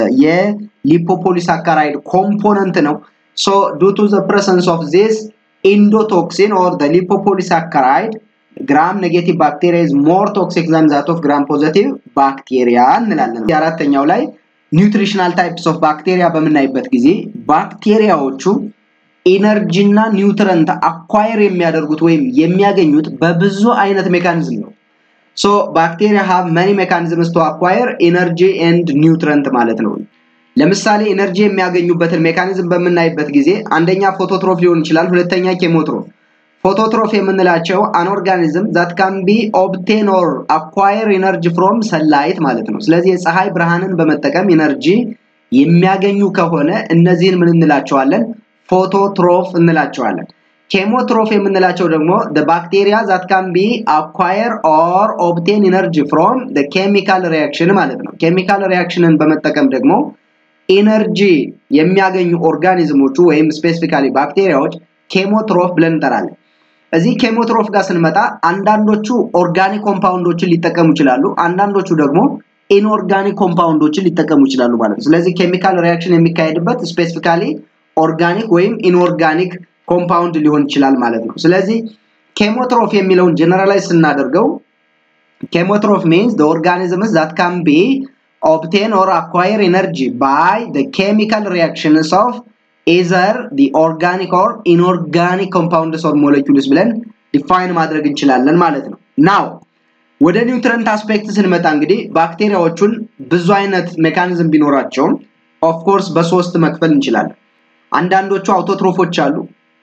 የሊፖፖሊሳካራይድ ኮምፖነንት ነው። ሶ ዱ ቱ ዘ ፕሬሰንስ ኦፍ ዚስ ኢንዶቶክሲን ኦር ዘ ሊፖፖሊሳካራይድ ግራም ኔጌቲቭ ባክቴሪያ ኢዝ ሞር ቶክሲክ ዛን ዛት ኦፍ ግራም ፖዘቲቭ ባክቴሪያ እንላለን። የአራተኛው ላይ ኒውትሪሽናል ታይፕስ ኦፍ ባክቴሪያ በምናይበት ጊዜ ባክቴሪያዎቹ ኢነርጂ እና ኒውትረንት አኳየር የሚያደርጉት ወይም የሚያገኙት በብዙ አይነት ሜካኒዝም ነው። ሶ ባክቴሪያ ሃቭ መኒ ሜካኒዝምስ ቱ አኳየር ኢነርጂ ኤንድ ኒውትረንት ማለት ነው። ለምሳሌ ኢነርጂ የሚያገኙበትን ሜካኒዝም በምናይበት ጊዜ አንደኛ ፎቶትሮፍ ሊሆን ይችላል፣ ሁለተኛ ኬሞትሮፍ። ፎቶትሮፍ የምንላቸው አንኦርጋኒዝም ዛት ካን ቢ ኦብቴን ኦር አኳየር ኢነርጂ ፍሮም ሰላይት ማለት ነው። ስለዚህ የፀሐይ ብርሃንን በመጠቀም ኢነርጂ የሚያገኙ ከሆነ እነዚህን ምን እንላቸዋለን? ፎቶትሮፍ እንላቸዋለን። ኬሞትሮፍ የምንላቸው ደግሞ ባክቴሪያ ዛት ካን ቢ አኳየር ኦር ኦብቴን ኢነርጂ ፍሮም ኬሚካል ሪያክሽን ማለት ነው። ኬሚካል ሪያክሽንን በመጠቀም ደግሞ ኢነርጂ የሚያገኙ ኦርጋኒዝሞቹ ወይም ስፔሲፊካሊ ባክቴሪያዎች ኬሞትሮፍ ብለን እንጠራለን። እዚህ ኬሞትሮፍ ጋር ስንመጣ አንዳንዶቹ ኦርጋኒክ ኮምፓውንዶችን ሊጠቀሙ ይችላሉ፣ አንዳንዶቹ ደግሞ ኢንኦርጋኒክ ኮምፓውንዶችን ሊጠቀሙ ይችላሉ ማለት ነው። ስለዚህ ኬሚካል ሪያክሽን የሚካሄድበት ስፔሲፊካሊ ኦርጋኒክ ወይም ኢንኦርጋኒክ ኮምፓውንድ ሊሆን ይችላል ማለት ነው። ስለዚህ ኬሞትሮፍ የሚለውን ጀነራላይዝ ስናደርገው ኬሞትሮፍ ሚንስ the organisms that can be obtain or acquire energy by the chemical reactions of either the organic or inorganic compounds or molecules ብለን ዲፋይን ማድረግ እንችላለን ማለት ነው። ናው ወደ ኒውትረንት አስፔክት ስንመጣ እንግዲህ ባክቴሪያዎቹን ብዙ አይነት ሜካኒዝም ቢኖራቸውም ኦፍኮርስ በሶስት መክፈል እንችላለን። አንዳንዶቹ አውቶትሮፎች አሉ፣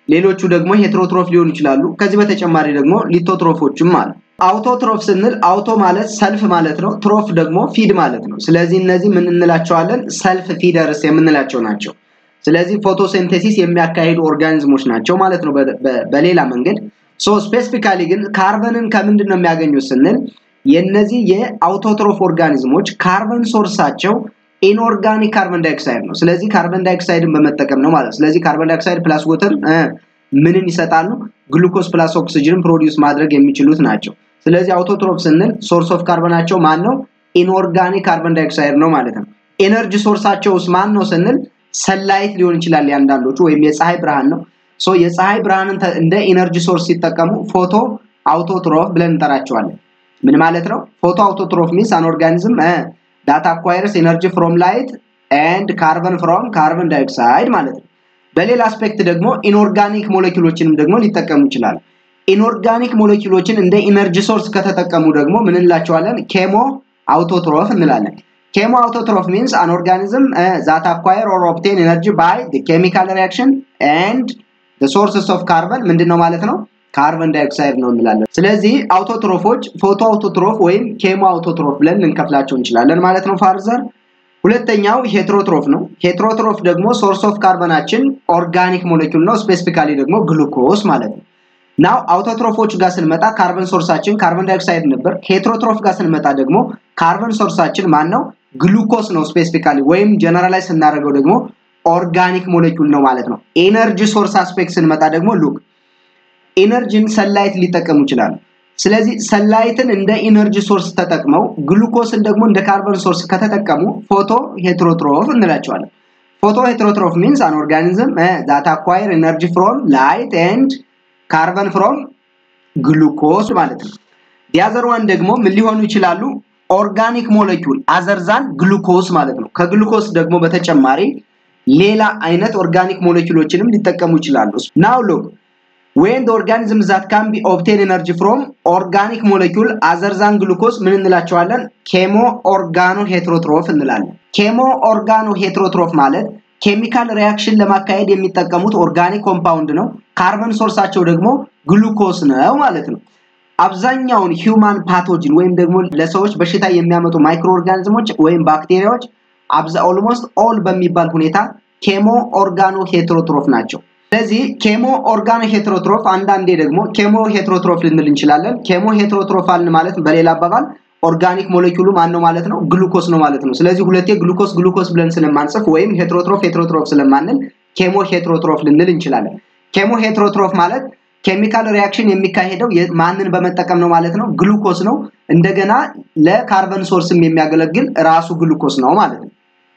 ሌሎቹ ደግሞ ሄትሮትሮፍ ሊሆኑ ይችላሉ። ከዚህ በተጨማሪ ደግሞ ሊቶትሮፎችም አሉ። አውቶትሮፍ ስንል አውቶ ማለት ሰልፍ ማለት ነው። ትሮፍ ደግሞ ፊድ ማለት ነው። ስለዚህ እነዚህ ምን እንላቸዋለን? ሰልፍ ፊደርስ የምንላቸው ናቸው። ስለዚህ ፎቶሲንቴሲስ የሚያካሂዱ ኦርጋኒዝሞች ናቸው ማለት ነው በሌላ መንገድ። ሶ ስፔሲፊካሊ ግን ካርበንን ከምንድን ነው የሚያገኙት ስንል የነዚህ የአውቶትሮፍ ኦርጋኒዝሞች ካርበን ሶርሳቸው ኢንኦርጋኒክ ካርበን ዳይኦክሳይድ ነው። ስለዚህ ካርበን ዳይኦክሳይድን በመጠቀም ነው ማለት። ስለዚህ ካርበን ዳይኦክሳይድ ፕላስ ወተር ምንን ይሰጣሉ? ግሉኮስ ፕላስ ኦክሲጅንን ፕሮዲውስ ማድረግ የሚችሉት ናቸው። ስለዚህ አውቶትሮፍ ስንል ሶርስ ኦፍ ካርበናቸው ማን ነው? ኢንኦርጋኒክ ካርበን ዳይኦክሳይድ ነው ማለት ነው። ኤነርጂ ሶርሳቸውስ ማን ነው ስንል ሰላይት ሊሆን ይችላል ያንዳንዶቹ፣ ወይም የፀሐይ ብርሃን ነው። ሶ የፀሐይ ብርሃንን እንደ ኢነርጂ ሶርስ ሲጠቀሙ ፎቶ አውቶትሮፍ ብለን እንጠራቸዋለን። ምን ማለት ነው? ፎቶ አውቶትሮፍ ሚንስ አን ኦርጋኒዝም ዳት አኳይርስ ኤነርጂ ፍሮም ላይት ኤንድ ካርበን ፍሮም ካርበን ዳይኦክሳይድ ማለት ነው። በሌላ አስፔክት ደግሞ ኢንኦርጋኒክ ሞለኪውሎችንም ደግሞ ሊጠቀሙ ይችላሉ። ኢንኦርጋኒክ ሞለኪውሎችን እንደ ኢነርጂ ሶርስ ከተጠቀሙ ደግሞ ምን እንላቸዋለን? ኬሞ አውቶትሮፍ እንላለን። ኬሞ አውቶትሮፍ ሚንስ አን ኦርጋኒዝም ዛት አኳየር ኦር ኦብቴን ኤነርጂ ባይ ኬሚካል ሪያክሽን ኤንድ ሶርስስ ኦፍ ካርበን ምንድን ነው ማለት ነው? ካርበን ዳይኦክሳይድ ነው እንላለን። ስለዚህ አውቶትሮፎች ፎቶ አውቶትሮፍ ወይም ኬሞ አውቶትሮፍ ብለን ልንከፍላቸው እንችላለን ማለት ነው። ፋርዘር ሁለተኛው ሄትሮትሮፍ ነው። ሄትሮትሮፍ ደግሞ ሶርስ ኦፍ ካርበናችን ኦርጋኒክ ሞለኪውል ነው። ስፔሲፊካሊ ደግሞ ግሉኮስ ማለት ነው። ናው አውቶትሮፎች ጋር ስንመጣ ካርበን ሶርሳችን ካርበን ዳይኦክሳይድ ነበር። ሄትሮትሮፍ ጋር ስንመጣ ደግሞ ካርበን ሶርሳችን ማን ነው? ግሉኮስ ነው ስፔሲፊካሊ፣ ወይም ጀነራላይዝ ስናደርገው ደግሞ ኦርጋኒክ ሞለኪውል ነው ማለት ነው። ኤነርጂ ሶርስ አስፔክት ስንመጣ ደግሞ ሉክ ኤነርጂን ሰላይት ሊጠቀሙ ይችላሉ። ስለዚህ ሰላይትን እንደ ኢነርጂ ሶርስ ተጠቅመው ግሉኮስን ደግሞ እንደ ካርበን ሶርስ ከተጠቀሙ ፎቶ ሄትሮትሮፍ እንላቸዋለን። ፎቶ ሄትሮትሮፍ ሚንስ አን ኦርጋኒዝም ዛት አኳየር ኤነርጂ ፍሮም ላይት ኤንድ ካርበን ፍሮም ግሉኮስ ማለት ነው። ዲያዘር ዋን ደግሞ ምን ሊሆኑ ይችላሉ? ኦርጋኒክ ሞለኪውል አዘርዛን ግሉኮስ ማለት ነው። ከግሉኮስ ደግሞ በተጨማሪ ሌላ አይነት ኦርጋኒክ ሞለኪውሎችንም ሊጠቀሙ ይችላሉ። ናው ሉክ ዌን ኦርጋኒዝም ዛት ካን ቢ ኦብቴን ኤነርጂ ፍሮም ኦርጋኒክ ሞለኪውል አዘርዛን ግሉኮስ ምን እንላቸዋለን? ኬሞ ኦርጋኖ ሄትሮትሮፍ እንላለን። ኬሞ ኦርጋኖ ሄትሮትሮፍ ማለት ኬሚካል ሪያክሽን ለማካሄድ የሚጠቀሙት ኦርጋኒክ ኮምፓውንድ ነው። ካርበን ሶርሳቸው ደግሞ ግሉኮስ ነው ማለት ነው። አብዛኛውን ሂውማን ፓቶጂን ወይም ደግሞ ለሰዎች በሽታ የሚያመጡ ማይክሮ ኦርጋኒዝሞች ወይም ባክቴሪያዎች ኦልሞስት ኦል በሚባል ሁኔታ ኬሞ ኦርጋኖ ሄትሮትሮፍ ናቸው። ስለዚህ ኬሞ ኦርጋኖ ሄትሮትሮፍ አንዳንዴ ደግሞ ኬሞ ሄትሮትሮፍ ልንል እንችላለን። ኬሞ ሄትሮትሮፍ አልን ማለት በሌላ አባባል ኦርጋኒክ ሞለኪውሉ ማን ነው ማለት ነው? ግሉኮስ ነው ማለት ነው። ስለዚህ ሁለቴ ግሉኮስ ግሉኮስ ብለን ስለማንጽፍ ወይም ሄትሮትሮፍ ሄትሮትሮፍ ስለማንል ኬሞ ሄትሮትሮፍ ልንል እንችላለን። ኬሞ ሄትሮትሮፍ ማለት ኬሚካል ሪያክሽን የሚካሄደው ማንን በመጠቀም ነው ማለት ነው? ግሉኮስ ነው። እንደገና ለካርበን ሶርስም የሚያገለግል ራሱ ግሉኮስ ነው ማለት ነው።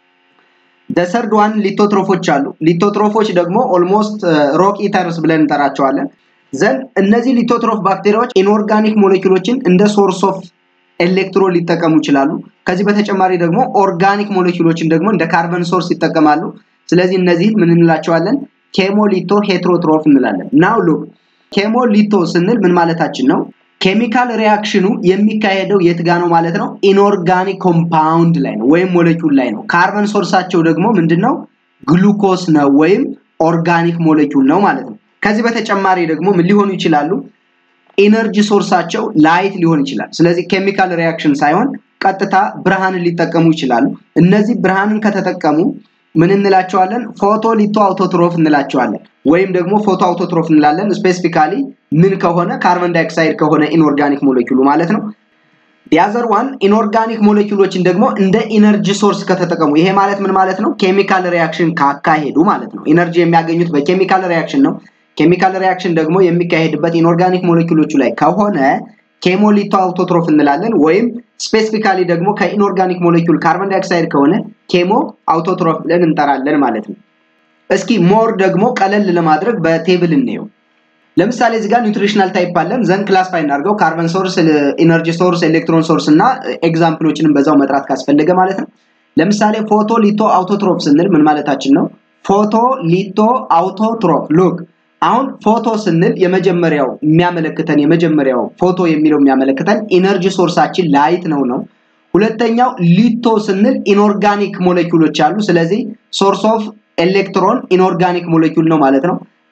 ደሰርድ ዋን ሊቶትሮፎች አሉ። ሊቶትሮፎች ደግሞ ኦልሞስት ሮክ ኢተርስ ብለን እንጠራቸዋለን። ዘንድ እነዚህ ሊቶትሮፍ ባክቴሪያዎች ኢንኦርጋኒክ ሞለኪውሎችን እንደ ሶርስ ኦፍ ኤሌክትሮን ሊጠቀሙ ይችላሉ። ከዚህ በተጨማሪ ደግሞ ኦርጋኒክ ሞለኪውሎችን ደግሞ እንደ ካርበን ሶርስ ይጠቀማሉ። ስለዚህ እነዚህን ምን እንላቸዋለን? ኬሞሊቶ ሄትሮትሮፍ እንላለን። ናው ሉክ ኬሞሊቶ ስንል ምን ማለታችን ነው? ኬሚካል ሪያክሽኑ የሚካሄደው የት ጋ ነው ማለት ነው? ኢንኦርጋኒክ ኮምፓውንድ ላይ ነው ወይም ሞለኪውል ላይ ነው። ካርበን ሶርሳቸው ደግሞ ምንድን ነው? ግሉኮስ ነው ወይም ኦርጋኒክ ሞለኪውል ነው ማለት ነው። ከዚህ በተጨማሪ ደግሞ ምን ሊሆኑ ይችላሉ? ኢነርጂ ሶርሳቸው ላይት ሊሆን ይችላል። ስለዚህ ኬሚካል ሪያክሽን ሳይሆን ቀጥታ ብርሃንን ሊጠቀሙ ይችላሉ። እነዚህ ብርሃንን ከተጠቀሙ ምን እንላቸዋለን? ፎቶ ሊቶ አውቶትሮፍ እንላቸዋለን። ወይም ደግሞ ፎቶ አውቶትሮፍ እንላለን። ስፔሲፊካሊ ምን ከሆነ ካርበን ዳይኦክሳይድ ከሆነ ኢንኦርጋኒክ ሞለኪውሉ ማለት ነው። ዲያዘር ዋን ኢንኦርጋኒክ ሞለኪውሎችን ደግሞ እንደ ኢነርጂ ሶርስ ከተጠቀሙ፣ ይሄ ማለት ምን ማለት ነው? ኬሚካል ሪያክሽን ካካሄዱ ማለት ነው። ኢነርጂ የሚያገኙት በኬሚካል ሪያክሽን ነው። ኬሚካል ሪያክሽን ደግሞ የሚካሄድበት ኢንኦርጋኒክ ሞለኪውሎቹ ላይ ከሆነ ኬሞሊቶ አውቶትሮፍ እንላለን። ወይም ስፔሲፊካሊ ደግሞ ከኢንኦርጋኒክ ሞለኪውል ካርበን ዳይኦክሳይድ ከሆነ ኬሞ አውቶትሮፍ ብለን እንጠራለን ማለት ነው። እስኪ ሞር ደግሞ ቀለል ለማድረግ በቴብል እንየው። ለምሳሌ እዚህ ጋር ኒውትሪሽናል ታይፕ አለን። ዘንድ ክላስፋይ እናድርገው። ካርበን ሶርስ፣ ኢነርጂ ሶርስ፣ ኤሌክትሮን ሶርስ እና ኤግዛምፕሎችንም በዛው መጥራት ካስፈለገ ማለት ነው። ለምሳሌ ፎቶ ሊቶ አውቶትሮፍ ስንል ምን ማለታችን ነው? ፎቶ ሊቶ አውቶትሮፍ ሉክ አሁን ፎቶ ስንል የመጀመሪያው የሚያመለክተን የመጀመሪያው ፎቶ የሚለው የሚያመለክተን ኢነርጂ ሶርሳችን ላይት ነው ነው። ሁለተኛው ሊቶ ስንል ኢንኦርጋኒክ ሞለኪውሎች አሉ። ስለዚህ ሶርስ ኦፍ ኤሌክትሮን ኢንኦርጋኒክ ሞለኪውል ነው ማለት ነው።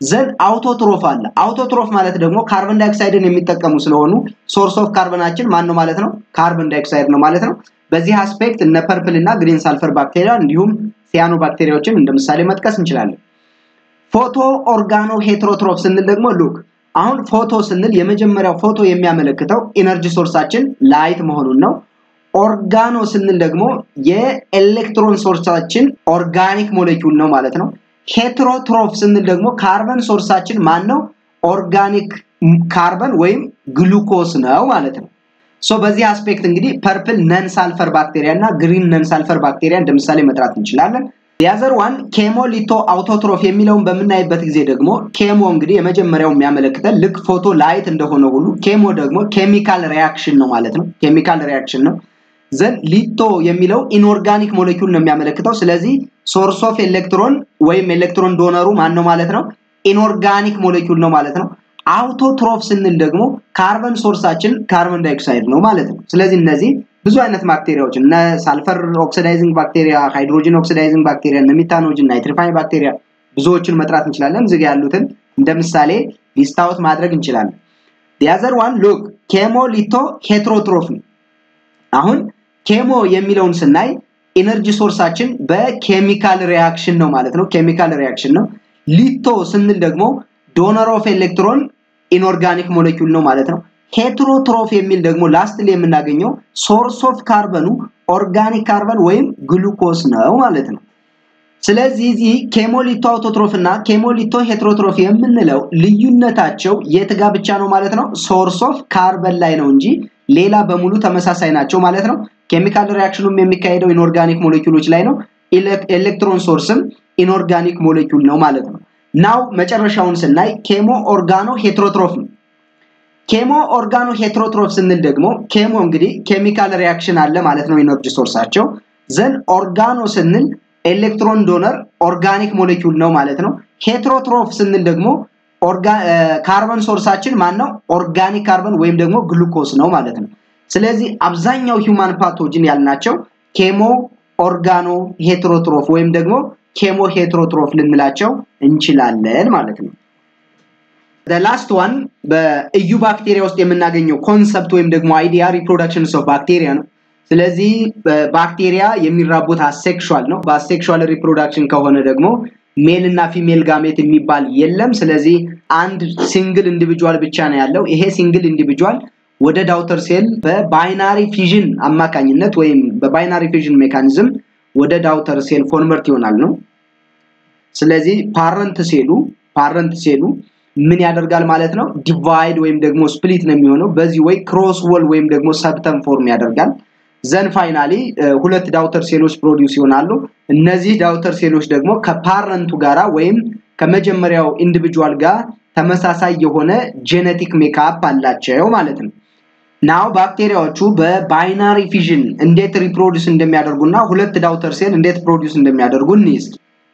ዘን አውቶትሮፍ አለ። አውቶትሮፍ ማለት ደግሞ ካርበን ዳይኦክሳይድን የሚጠቀሙ ስለሆኑ ሶርስ ኦፍ ካርበናችን ማን ነው ማለት ነው? ካርበን ዳይኦክሳይድ ነው ማለት ነው። በዚህ አስፔክት እነ ፐርፕል እና ግሪን ሳልፈር ባክቴሪያ እንዲሁም ሲያኖ ባክቴሪያዎችን እንደ ምሳሌ መጥቀስ እንችላለን። ፎቶ ኦርጋኖ ሄትሮትሮፍ ስንል ደግሞ ሉክ አሁን ፎቶ ስንል የመጀመሪያው ፎቶ የሚያመለክተው ኢነርጂ ሶርሳችን ላይት መሆኑን ነው። ኦርጋኖ ስንል ደግሞ የኤሌክትሮን ሶርሳችን ኦርጋኒክ ሞሌኪውል ነው ማለት ነው። ሄትሮትሮፍ ስንል ደግሞ ካርበን ሶርሳችን ማን ነው? ኦርጋኒክ ካርበን ወይም ግሉኮስ ነው ማለት ነው። ሶ በዚህ አስፔክት እንግዲህ ፐርፕል ነን ሳልፈር ባክቴሪያ እና ግሪን ነን ሳልፈር ባክቴሪያ እንደ ምሳሌ መጥራት እንችላለን። የአዘር ዋን ኬሞ ሊቶ አውቶትሮፍ የሚለውን በምናይበት ጊዜ ደግሞ ኬሞ እንግዲህ የመጀመሪያው የሚያመለክተን ልክ ፎቶ ላይት እንደሆነ ሁሉ ኬሞ ደግሞ ኬሚካል ሪያክሽን ነው ማለት ነው። ኬሚካል ሪያክሽን ነው። ዘን ሊቶ የሚለው ኢንኦርጋኒክ ሞሌኪውል ነው የሚያመለክተው። ስለዚህ ሶርስ ኦፍ ኤሌክትሮን ወይም ኤሌክትሮን ዶነሩ ማን ነው ማለት ነው? ኢንኦርጋኒክ ሞሌኪውል ነው ማለት ነው። አውቶትሮፍ ስንል ደግሞ ካርበን ሶርሳችን ካርበን ዳይኦክሳይድ ነው ማለት ነው። ስለዚህ እነዚህ ብዙ አይነት ባክቴሪያዎች እነ ሳልፈር ኦክሲዳይዚንግ ባክቴሪያ፣ ሃይድሮጅን ኦክሲዳይዚንግ ባክቴሪያ፣ እነ ሚታኖጅን፣ ናይትሪፋይን ባክቴሪያ ብዙዎችን መጥራት እንችላለን። እዚህ ያሉትን እንደ ምሳሌ ሊስታውት ማድረግ እንችላለን። ዲያዘር ዋን ሉክ ኬሞ ሊቶ ሄትሮትሮፍ ነው። አሁን ኬሞ የሚለውን ስናይ ኢነርጂ ሶርሳችን በኬሚካል ሪያክሽን ነው ማለት ነው። ኬሚካል ሪያክሽን ነው። ሊቶ ስንል ደግሞ ዶነር ኦፍ ኤሌክትሮን ኢንኦርጋኒክ ሞሌኪውል ነው ማለት ነው። ሄትሮትሮፍ የሚል ደግሞ ላስት ላይ የምናገኘው ሶርስ ኦፍ ካርበኑ ኦርጋኒክ ካርበን ወይም ግሉኮስ ነው ማለት ነው። ስለዚህ እዚህ ኬሞሊቶ አውቶትሮፍ እና ኬሞሊቶ ሄትሮትሮፍ የምንለው ልዩነታቸው የት ጋ ብቻ ነው ማለት ነው? ሶርስ ኦፍ ካርበን ላይ ነው እንጂ ሌላ በሙሉ ተመሳሳይ ናቸው ማለት ነው። ኬሚካል ሪያክሽኑም የሚካሄደው ኢንኦርጋኒክ ሞሌኪውሎች ላይ ነው። ኤሌክትሮን ሶርስም ኢንኦርጋኒክ ሞሌኪውል ነው ማለት ነው። ናው መጨረሻውን ስናይ ኬሞ ኦርጋኖ ሄትሮትሮፍ ነው። ኬሞ ኦርጋኖ ሄትሮትሮፍ ስንል ደግሞ ኬሞ እንግዲህ ኬሚካል ሪያክሽን አለ ማለት ነው ኢነርጂ ሶርሳቸው። ዘን ኦርጋኖ ስንል ኤሌክትሮን ዶነር ኦርጋኒክ ሞሌኪውል ነው ማለት ነው። ሄትሮትሮፍ ስንል ደግሞ ካርበን ሶርሳችን ማን ነው? ኦርጋኒክ ካርበን ወይም ደግሞ ግሉኮስ ነው ማለት ነው። ስለዚህ አብዛኛው ሂውማን ፓቶጅን ያልናቸው ኬሞ ኦርጋኖ ሄትሮትሮፍ ወይም ደግሞ ኬሞ ሄትሮትሮፍ ልንላቸው እንችላለን ማለት ነው። ላስት ዋን በኢዩ ባክቴሪያ ውስጥ የምናገኘው ኮንሰፕት ወይም ደግሞ አይዲያ ሪፕሮዳክሽንስ ኦፍ ባክቴሪያ ነው። ስለዚህ ባክቴሪያ የሚራቡት አሴክሹዋል ነው። በአሴክሹዋል ሪፕሮዳክሽን ከሆነ ደግሞ ሜል እና ፊሜል ጋሜት የሚባል የለም። ስለዚህ አንድ ሲንግል ኢንዲቪጁዋል ብቻ ነው ያለው። ይሄ ሲንግል ኢንዲቪጁዋል ወደ ዳውተር ሴል በባይናሪ ፊዥን አማካኝነት ወይም በባይናሪ ፊዥን ሜካኒዝም ወደ ዳውተር ሴል ኮንቨርት ይሆናል ነው። ስለዚህ ፓረንት ሴሉ ፓረንት ሴሉ ምን ያደርጋል ማለት ነው? ዲቫይድ ወይም ደግሞ ስፕሊት ነው የሚሆነው። በዚህ ወይ ክሮስ ወል ወይም ደግሞ ሰብተም ፎርም ያደርጋል። ዘን ፋይናሊ ሁለት ዳውተር ሴሎች ፕሮዲውስ ይሆናሉ። እነዚህ ዳውተር ሴሎች ደግሞ ከፓረንቱ ጋራ ወይም ከመጀመሪያው ኢንዲቪጁዋል ጋር ተመሳሳይ የሆነ ጄኔቲክ ሜካፕ አላቸው ማለት ነው። ናው ባክቴሪያዎቹ በባይናሪ ፊዥን እንዴት ሪፕሮዲውስ እንደሚያደርጉና ሁለት ዳውተር ሴል እንዴት ፕሮዲውስ እንደሚያደርጉ እንይዝ።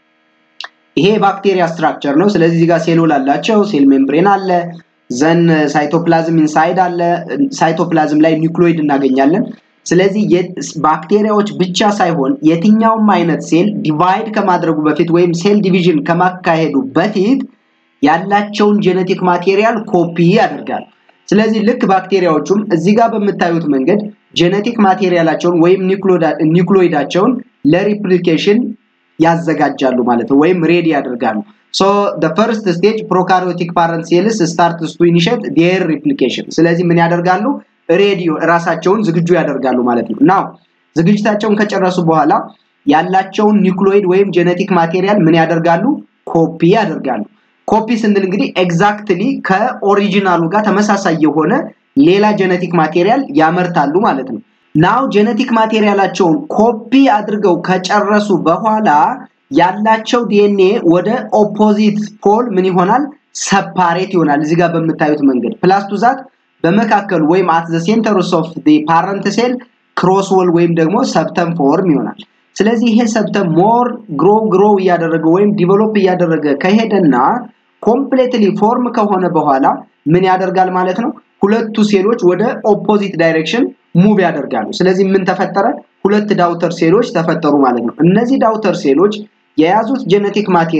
ይሄ ባክቴሪያ ስትራክቸር ነው። ስለዚህ እዚህ ጋር ሴሎል አላቸው፣ ሴል ሜምብሬን አለ፣ ዘን ሳይቶፕላዝም ኢንሳይድ አለ። ሳይቶፕላዝም ላይ ኒውክሎይድ እናገኛለን። ስለዚህ ባክቴሪያዎች ብቻ ሳይሆን የትኛውም አይነት ሴል ዲቫይድ ከማድረጉ በፊት ወይም ሴል ዲቪዥን ከማካሄዱ በፊት ያላቸውን ጄኔቲክ ማቴሪያል ኮፒ ያደርጋል። ስለዚህ ልክ ባክቴሪያዎቹም እዚህ ጋር በምታዩት መንገድ ጄኔቲክ ማቴሪያላቸውን ወይም ኒውክሎይዳቸውን ለሪፕሊኬሽን ያዘጋጃሉ ማለት ነው፣ ወይም ሬዲ ያደርጋሉ። ሶ the first stage prokaryotic parent cells starts to initiate their replication። ስለዚህ ምን ያደርጋሉ? ሬዲዮ ራሳቸውን ዝግጁ ያደርጋሉ ማለት ነው። ናው ዝግጅታቸውን ከጨረሱ በኋላ ያላቸውን ኒውክሎይድ ወይም ጄኔቲክ ማቴሪያል ምን ያደርጋሉ? ኮፒ ያደርጋሉ። ኮፒ ስንል እንግዲህ ኤግዛክትሊ ከኦሪጂናሉ ጋር ተመሳሳይ የሆነ ሌላ ጄኔቲክ ማቴሪያል ያመርታሉ ማለት ነው። ናው ጄኔቲክ ማቴሪያላቸውን ኮፒ አድርገው ከጨረሱ በኋላ ያላቸው ዲኤንኤ ወደ ኦፖዚት ፖል ምን ይሆናል? ሰፓሬት ይሆናል። እዚህ ጋር በምታዩት መንገድ ፕላስ ቱ ዛት በመካከሉ ወይም አት ዘ ሴንተርስ ኦፍ ዲ ፓረንት ሴል ክሮስ ወል ወይም ደግሞ ሰብተም ፎርም ይሆናል። ስለዚህ ይሄ ሰብተም ሞር ግሮ ግሮ እያደረገ ወይም ዲቨሎፕ እያደረገ ከሄደና ኮምፕሌትሊ ፎርም ከሆነ በኋላ ምን ያደርጋል ማለት ነው? ሁለቱ ሴሎች ወደ ኦፖዚት ዳይሬክሽን ሙቭ ያደርጋሉ። ስለዚህ ምን ተፈጠረ? ሁለት ዳውተር ሴሎች ተፈጠሩ ማለት ነው። እነዚህ ዳውተር ሴሎች የያዙት ጄኔቲክ ማቴሪያል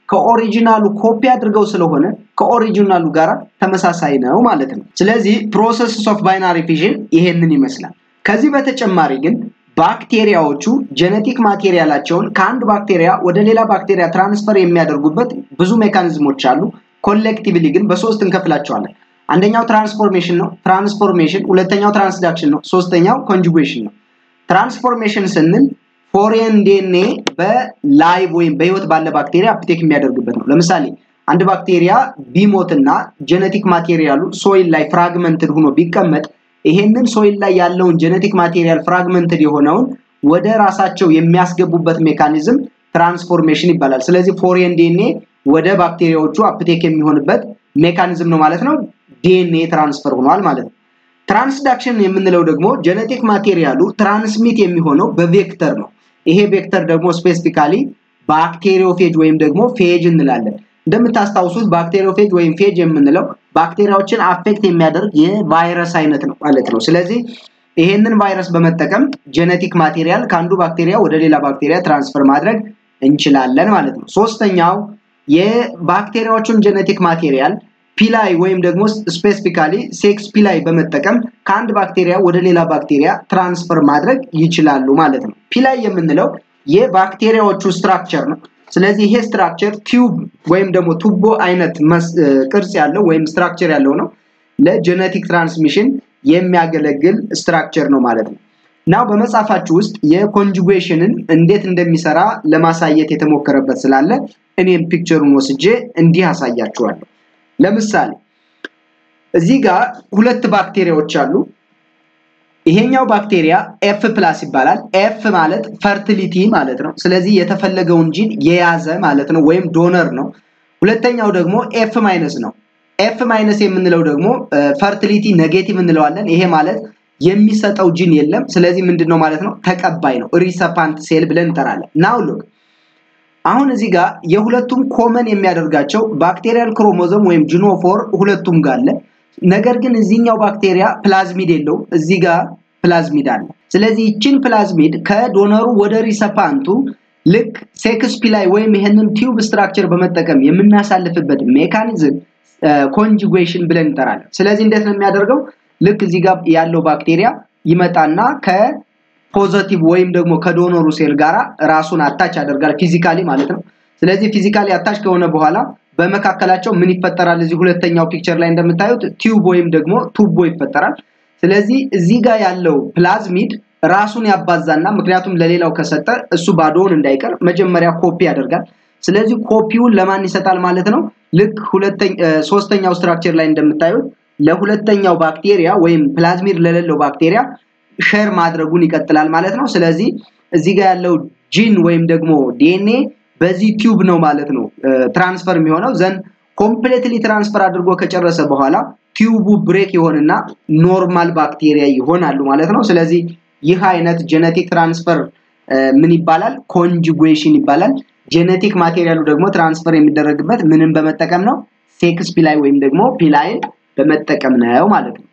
ከኦሪጂናሉ ኮፒ አድርገው ስለሆነ ከኦሪጂናሉ ጋር ተመሳሳይ ነው ማለት ነው። ስለዚህ ፕሮሰስ ኦፍ ባይናሪ ፊዥን ይሄንን ይመስላል። ከዚህ በተጨማሪ ግን ባክቴሪያዎቹ ጄኔቲክ ማቴሪያላቸውን ከአንድ ባክቴሪያ ወደ ሌላ ባክቴሪያ ትራንስፈር የሚያደርጉበት ብዙ ሜካኒዝሞች አሉ። ኮሌክቲቭሊ ግን በሶስት እንከፍላቸዋለን። አንደኛው ትራንስፎርሜሽን ነው፣ ትራንስፎርሜሽን። ሁለተኛው ትራንስዳክሽን ነው፣ ሶስተኛው ኮንጁጌሽን ነው። ትራንስፎርሜሽን ስንል ፎሬን ዲኤንኤ በላይቭ ወይም በህይወት ባለ ባክቴሪያ አፕቴክ የሚያደርግበት ነው። ለምሳሌ አንድ ባክቴሪያ ቢሞትና ጄኔቲክ ማቴሪያሉ ሶይል ላይ ፍራግመንትድ ሆኖ ቢቀመጥ ይሄንን ሶይል ላይ ያለውን ጄኔቲክ ማቴሪያል ፍራግመንትድ የሆነውን ወደ ራሳቸው የሚያስገቡበት ሜካኒዝም ትራንስፎርሜሽን ይባላል። ስለዚህ ፎሬን ዲኤንኤ ወደ ባክቴሪያዎቹ አፕቴክ የሚሆንበት ሜካኒዝም ነው ማለት ነው። ዲኤንኤ ትራንስፈር ሆኗል ማለት ነው። ትራንስዳክሽን የምንለው ደግሞ ጄኔቲክ ማቴሪያሉ ትራንስሚት የሚሆነው በቬክተር ነው። ይሄ ቬክተር ደግሞ ስፔሲፊካሊ ባክቴሪዮፌጅ ወይም ደግሞ ፌጅ እንላለን። እንደምታስታውሱት ባክቴሪዮፌጅ ወይም ፌጅ የምንለው ባክቴሪያዎችን አፌክት የሚያደርግ የቫይረስ አይነት ነው ማለት ነው። ስለዚህ ይሄንን ቫይረስ በመጠቀም ጄኔቲክ ማቴሪያል ከአንዱ ባክቴሪያ ወደ ሌላ ባክቴሪያ ትራንስፈር ማድረግ እንችላለን ማለት ነው። ሶስተኛው የባክቴሪያዎቹን ጄኔቲክ ማቴሪያል ፒላይ ወይም ደግሞ ስፔሲፊካሊ ሴክስ ፒላይ በመጠቀም ከአንድ ባክቴሪያ ወደ ሌላ ባክቴሪያ ትራንስፈር ማድረግ ይችላሉ ማለት ነው። ፒላይ የምንለው የባክቴሪያዎቹ ስትራክቸር ነው። ስለዚህ ይሄ ስትራክቸር ቲዩብ ወይም ደግሞ ቱቦ አይነት ቅርጽ ያለው ወይም ስትራክቸር ያለው ነው። ለጄኔቲክ ትራንስሚሽን የሚያገለግል ስትራክቸር ነው ማለት ነው። ናው በመጽሐፋችሁ ውስጥ የኮንጁጌሽንን እንዴት እንደሚሰራ ለማሳየት የተሞከረበት ስላለ እኔም ፒክቸሩን ወስጄ እንዲህ አሳያችኋለሁ። ለምሳሌ እዚህ ጋር ሁለት ባክቴሪያዎች አሉ። ይሄኛው ባክቴሪያ ኤፍ ፕላስ ይባላል። ኤፍ ማለት ፈርቲሊቲ ማለት ነው። ስለዚህ የተፈለገውን ጂን የያዘ ማለት ነው፣ ወይም ዶነር ነው። ሁለተኛው ደግሞ ኤፍ ማይነስ ነው። ኤፍ ማይነስ የምንለው ደግሞ ፈርቲሊቲ ኔጌቲቭ እንለዋለን። ይሄ ማለት የሚሰጠው ጂን የለም። ስለዚህ ምንድን ነው ማለት ነው? ተቀባይ ነው። ሪሰፓንት ሴል ብለን እንጠራለን። ናው ሉክ አሁን እዚህ ጋር የሁለቱም ኮመን የሚያደርጋቸው ባክቴሪያል ክሮሞዞም ወይም ጂኖፎር ሁለቱም ጋር አለ። ነገር ግን እዚህኛው ባክቴሪያ ፕላዝሚድ የለውም። እዚህ ጋር ፕላዝሚድ አለ። ስለዚህ ይችን ፕላዝሚድ ከዶነሩ ወደ ሪሰፓንቱ ልክ ሴክስ ፒላይ ወይም ይህንን ቲዩብ ስትራክቸር በመጠቀም የምናሳልፍበት ሜካኒዝም ኮንጁጌሽን ብለን እንጠራለን። ስለዚህ እንዴት ነው የሚያደርገው? ልክ እዚህ ጋር ያለው ባክቴሪያ ይመጣና ከፖዘቲቭ ወይም ደግሞ ከዶኖሩ ሴል ጋራ ራሱን አታች ያደርጋል ፊዚካሊ ማለት ነው። ስለዚህ ፊዚካሊ አታች ከሆነ በኋላ በመካከላቸው ምን ይፈጠራል? እዚህ ሁለተኛው ፒክቸር ላይ እንደምታዩት ቲዩብ ወይም ደግሞ ቱቦ ይፈጠራል። ስለዚህ እዚህ ጋር ያለው ፕላዝሚድ ራሱን ያባዛና ምክንያቱም ለሌላው ከሰጠ እሱ ባዶውን እንዳይቀር መጀመሪያ ኮፒ ያደርጋል። ስለዚህ ኮፒውን ለማን ይሰጣል ማለት ነው? ልክ ሶስተኛው ስትራክቸር ላይ እንደምታዩት ለሁለተኛው ባክቴሪያ ወይም ፕላዝሚድ ለሌለው ባክቴሪያ ሼር ማድረጉን ይቀጥላል ማለት ነው። ስለዚህ እዚህ ጋር ያለው ጂን ወይም ደግሞ ዲኤንኤ በዚህ ቲዩብ ነው ማለት ነው ትራንስፈር የሚሆነው ዘንድ ኮምፕሌትሊ ትራንስፈር አድርጎ ከጨረሰ በኋላ ቲዩቡ ብሬክ ይሆንና ኖርማል ባክቴሪያ ይሆናሉ ማለት ነው። ስለዚህ ይህ አይነት ጄኔቲክ ትራንስፈር ምን ይባላል? ኮንጁጌሽን ይባላል። ጄኔቲክ ማቴሪያሉ ደግሞ ትራንስፈር የሚደረግበት ምንን በመጠቀም ነው? ሴክስ ፒላይ ወይም ደግሞ ፒላይን በመጠቀም ነው ማለት ነው።